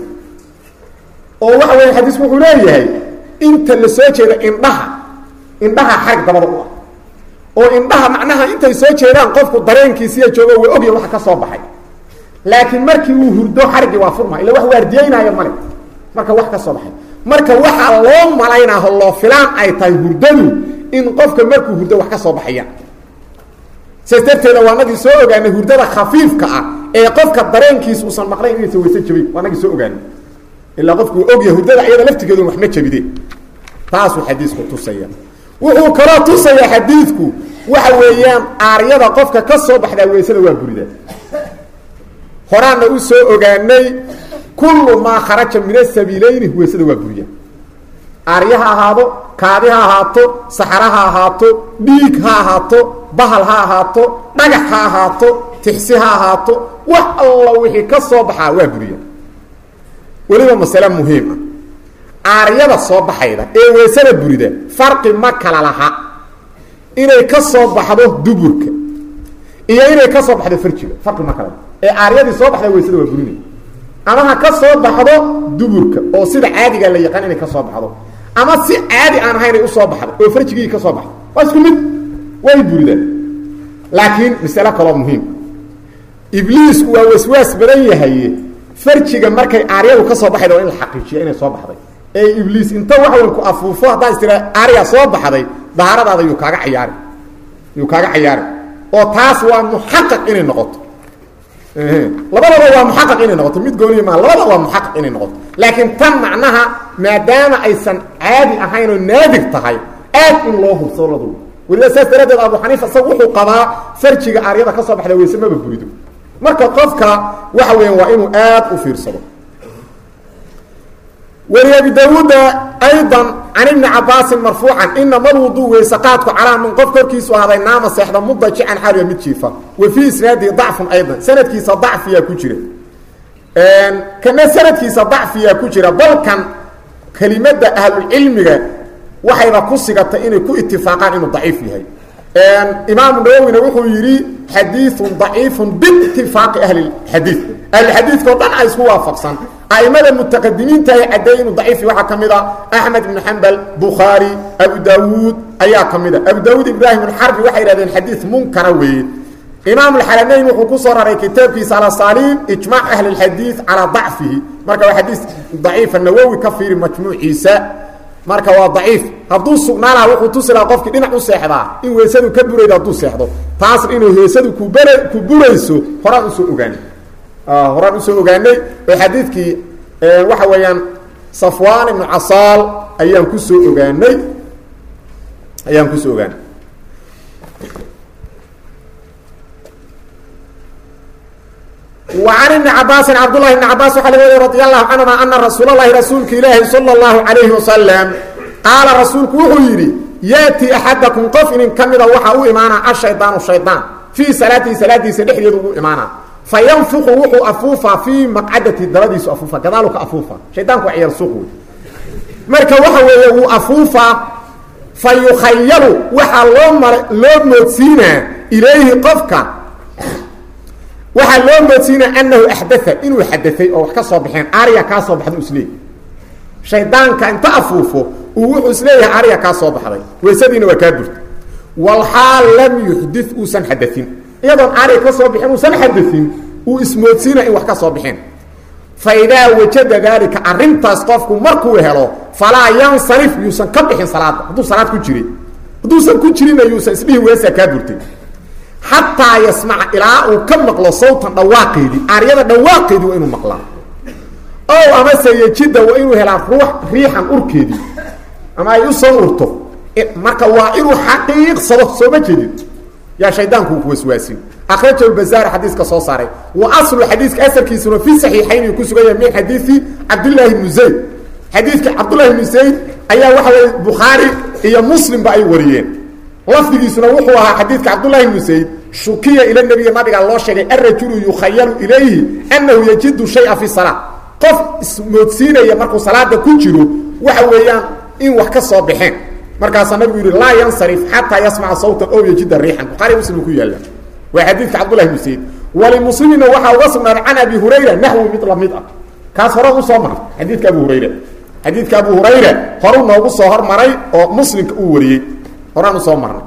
oo waxa weya xadiisku wuxuu leeyahay inta la soo jeeda indhaha indhaha xarig dabada u ah oo indhaha macnaha intay soo jeedaan qofku dareenkiisiya joogo way ogya waxa ka soo baxay laakiin markii uu hurdo xarigii waa furma illa wax waardiyeynaayo male marka wax ka soo baxay marka waxaa loo malaynaaho loo filaan ay tahay hurdadu in qofka markuu hurdo wax ka soo baxayaan saas darteeda waa nagii soo ogaanay hurdada khafiifka ah ee qofka dareenkiisa uusan maqlayn inaysan weyse jabin waa nagii soo ogaanay ilaa qofku ogya hurdada iyada laftigeedu wax ma jabide taasuu xadiisku tusaya wuxuu kaloo tusaya xadiidku waxa weeyaan aaryada qofka ka soo baxdaa weysada waa burida horaana u soo ogaanay kullu maa kharaja min asabiilayni weysada waa buriya aarya ha ahaado kaadi ha ahaato saxara ha ahaato dhiig ha ahaato bahal ha ahaato dhagax ha ahaato tixsi ha ahaato wax alla wixii ka soo baxaa waa buriya weliba masale muhiim ah aaryada soo baxayda ee weysada burida farqi ma kala laha inay ka soo baxdo duburka iyo inay ka soo baxdo farjiga farqi ma kala laha ee aaryadii soo baxda weysada waa burinay ama ha ka soo baxdo duburka oo sida caadiga la yaqaan inay ka soo baxdo ama si caadi aan ahayn ay usoo baxdo oo farjigii ka soo baxdo waa isku mid way buridaan laakiin masale kaloo muhiim ibliisku waa waswaas badan yahay farjiga markay aaryadu ka soo baxayda waa in la xaqiijiya inay soo baxday ee ibliis inta waxweyn ku afuufo haddaa istira aarya soo baxday dahaaradaada yuu kaaga cayaari yuu kaaga cayaari oo taas waa muxaqaq inay noqoto labadaba waa muxaqaq inay noqoto mid gooniya maa labada waa muxaqaq inay noqoto laakiin tan macnaha maadaama aysan caadi ahayn oo naadig tahay aad in loo hubsado ladu weliba saas daraaddeed abu xaniifa isaga wuxuu qabaa farjiga aaryada ka soo baxda weyse maba burido marka qofka waxa weya waa inuu aad u fiirsado weli abi daawuuda ayضa can ibni cabaasin marfuucan inama lwuduu weyse qaadku calaa min qof korkiisu ahaaday naama seexda mudajican xaaliya mid jiifa wa fii isnaadihi dacfun ayضa sanadkiisa dacfiyaa ku jira kana sanadkiisa dacfiyaa ku jira balkan kelimada ahlulcilmiga waxayba ku sigatay inay ku itifaaqaan inuu daciif yahay imaamu nawowina wuxuu yidhi xadiiun daciifun biitifaaqi ahli xadiid ahlixadiidka o dhan ay isku waafaqsan aimada mutaqadimiinta ay caddeey inuu daciif waxaa ka mid a axmed ibnu xambal bukhaari abu daawuud ayaa ka mid a abu daawuud ibraahim alxarbi waxay yidhahdeen xadiid munkara weeye imaam alxaramayn wuxuu ku soo raray kitaabkiisa alasaaliin ijmaac ahli اlxadiid calaa dacfihi marka waa xadiis daciifa nawowi ka fiiri majmuuciisa marka waa daciif hadduu sugnaa laha wuxuu tusi lahaa qofkii dhinac u seexdaa in weysadu ka buraydo hadduu seexdo taasna inay weysadu kubr ku burayso horaan usoo ogaanay horaan usoo ogaanay oo xadiidkii waxa weeyaan safwaan ibnu casaal ayaan kusoo ogaanay ayaan kusoo ogaanay وعن بن عabاaس cبداللhi بن عabاس waa lg wariy رضي الله عنهma أنa رasuul الlahi rasuulka ilaahi slى الlaهu عaليه وasلم qaala rasuulku wuxuu yidhi yأتي أxadaكم qof inin ka mida waxa u imaana aلشhayطاaن شhayطاan فيi salaatihi salaadiisa dhexdeedu ugu imaana faynfuqu wuxuu afuufaa fii maqcadati dabadiisu afuufa gadaalu ka afuufa shaydaanku waa ciyaal suuq wey marka waxa weeye wuu afuufaa fa yukhayalu waxaa loo mar loo moodsiinaa ilayhi qofka waxaa loo moodsiinaya anahu axdaa inuu xadaay oo wax ka soo baxeen arya kaa soo baxda isleey shaydaanka inta afuufo uu wuxuu isleeyahay arya kaa soo baxday weysadiina waa kaa burta walxaal lam yuxdi uusan xadain iyadoon arya ka soo bixin uusan xadain uu ismoodsiinaya in wax ka soo baxeen fa idaa wajada daalika arrintaas qofku markuu helo falaa yansarif yuusan ka bixin salaada hadduu salaad ku jiray hadduusan ku jirina yuusan isdhihi weesaa kaa burtay xataa yasmaca ilaa uu ka maqlo sawtan dhawaaqeedii aryada dhawaaqeedii waa inuu maqlaa ow amase yejida waa inuu helaa ruux riixan urkeedii ama ay u soo urto marka waa inuu xaqiiqsado sooma jeedin yaa shaydaanku ku waswaasin akraja lbazaar xadiiska soo saaray wa aslu xadiiska asalkiisuna fi saxiixayn ku sugan yahay min xadiisi cabdillaahi bnu zayd xadiidka cabdullahi bnu zayd ayaa waxa weye bukhaari iyo muslimba ay wariyeen lafdigiisuna wuxuu ahaa xadiidka cabdullahi bnu zayd shukiya ila nebiga nabiga loo sheegay arajulu yukhayalu ilayhi annahu yajidu shaya fi salaa qof ismoodsiinaya markuu salaada ku jiro waxa weeyaan in wax ka soo baxeen markaasaa nabigu yihi laa yansarif xataa yasmaca sawtan ow yajida riixan buhaari muslim ku yaalla waa xadiidka cabdullahi bnu zayd walimuslimina waxaa uga sugnaaday can abi hurayra naxwi mid lamid ah kaas hore u soo maray xadiidka abu hurayra xadiidka abu hurayra horu noogu soo hormaray oo muslimka uu wariyey horaan usoo marnay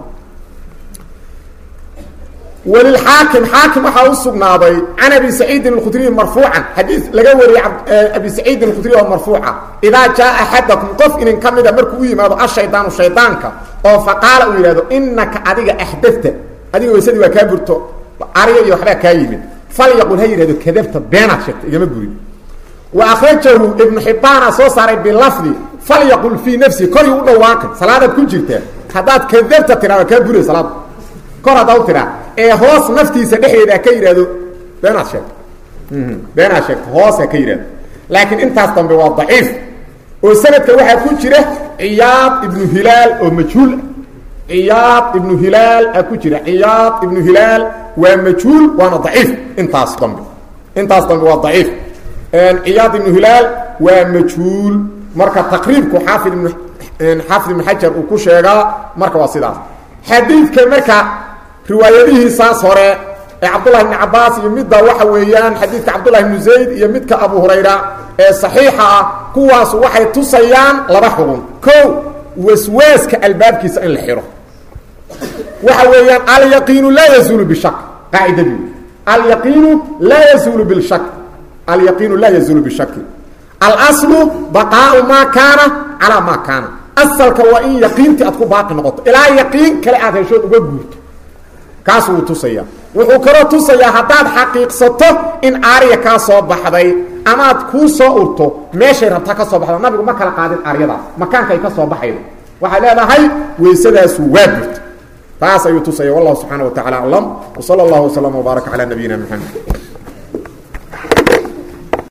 wlilxaakim xaakim waxaa u sugnaaday can abi saciidin اkhudriyi marfuucan xadii laga wariyey abi saciidin اkhudriy oo marfuuca idaa jaa axadakum qof inin ka mida markuu u yimaado ashaydaanu shaydaanka oo faqaala uu yidhahdo inaka adiga axdafta adiga weysadii waa kaa burto aryo iyo waxbaa kaa yimid falyaqul ha yidhahdo kadabta beenaad sheegta igama gurin wa akrajahu ibnu xibbaana soo saaray bilafdi falyaqul fii nafsi korii u dhawaaqay salaadaad ku jirtaa haddaad kadabta tiraa waa kaa buray salaada kor haddaa u tiraa ee hoos naftiisa dhexdeeda ka yidhahdo beenaad sheegto beenaad sheegto hoos ha ka yidhahdo laakiin intaas dambe waa daciif oo sanadka waxaa ku jira ciyaad ibnu hilaal oo majhuul ciyaad ibnu hilaal a ku jira ciyaad ibnu hilaal waa majhuul waana daciif intaas dambe intaas dambe waa daciif ciyaad ibnu hilaal waa majhuul marka taqriibku xaafid ibnu xaafid ibnu xajar uu ku sheegaa marka waa sidaas xadiidka marka riwaayadihiisaas hore ee cabdullahi bni cabaas iyo midda waxa weeyaan xadiidka cabdullahi bnu zayd iyo midka abu hurayra ee saxiixa ah kuwaas waxay tusayaan laba xugun ko waswaaska albaabkiisa in la xiro waxa weeyaan alyaqiinu laa yazuulu bishak qaacidadii alyaqiinu laa yazuulu bishak alyaqiinu laa yazuulu bishaki alaslu baqaau maa kaana calaa maa kaana asalka waa in yaqiintii aad ku baaqi noqoto ilaa yaqiin kale aad heshood uga guurto kaas wuu tusaya wuxuu kaloo tusayaa haddaad xaqiiqsato in aarya kaa soo baxday amaad kuu soo urto meeshay rabtaa ka soo baxda nabigu ma kala qaadin aaryadaas makaankay ka soo baxaydo waxay leedahay weysadaasu waa burta taas ayuu tusaya wallahu subxaana wa tacala aclam wsala allahu waslama wbaaraka calaa nabiyina mxamed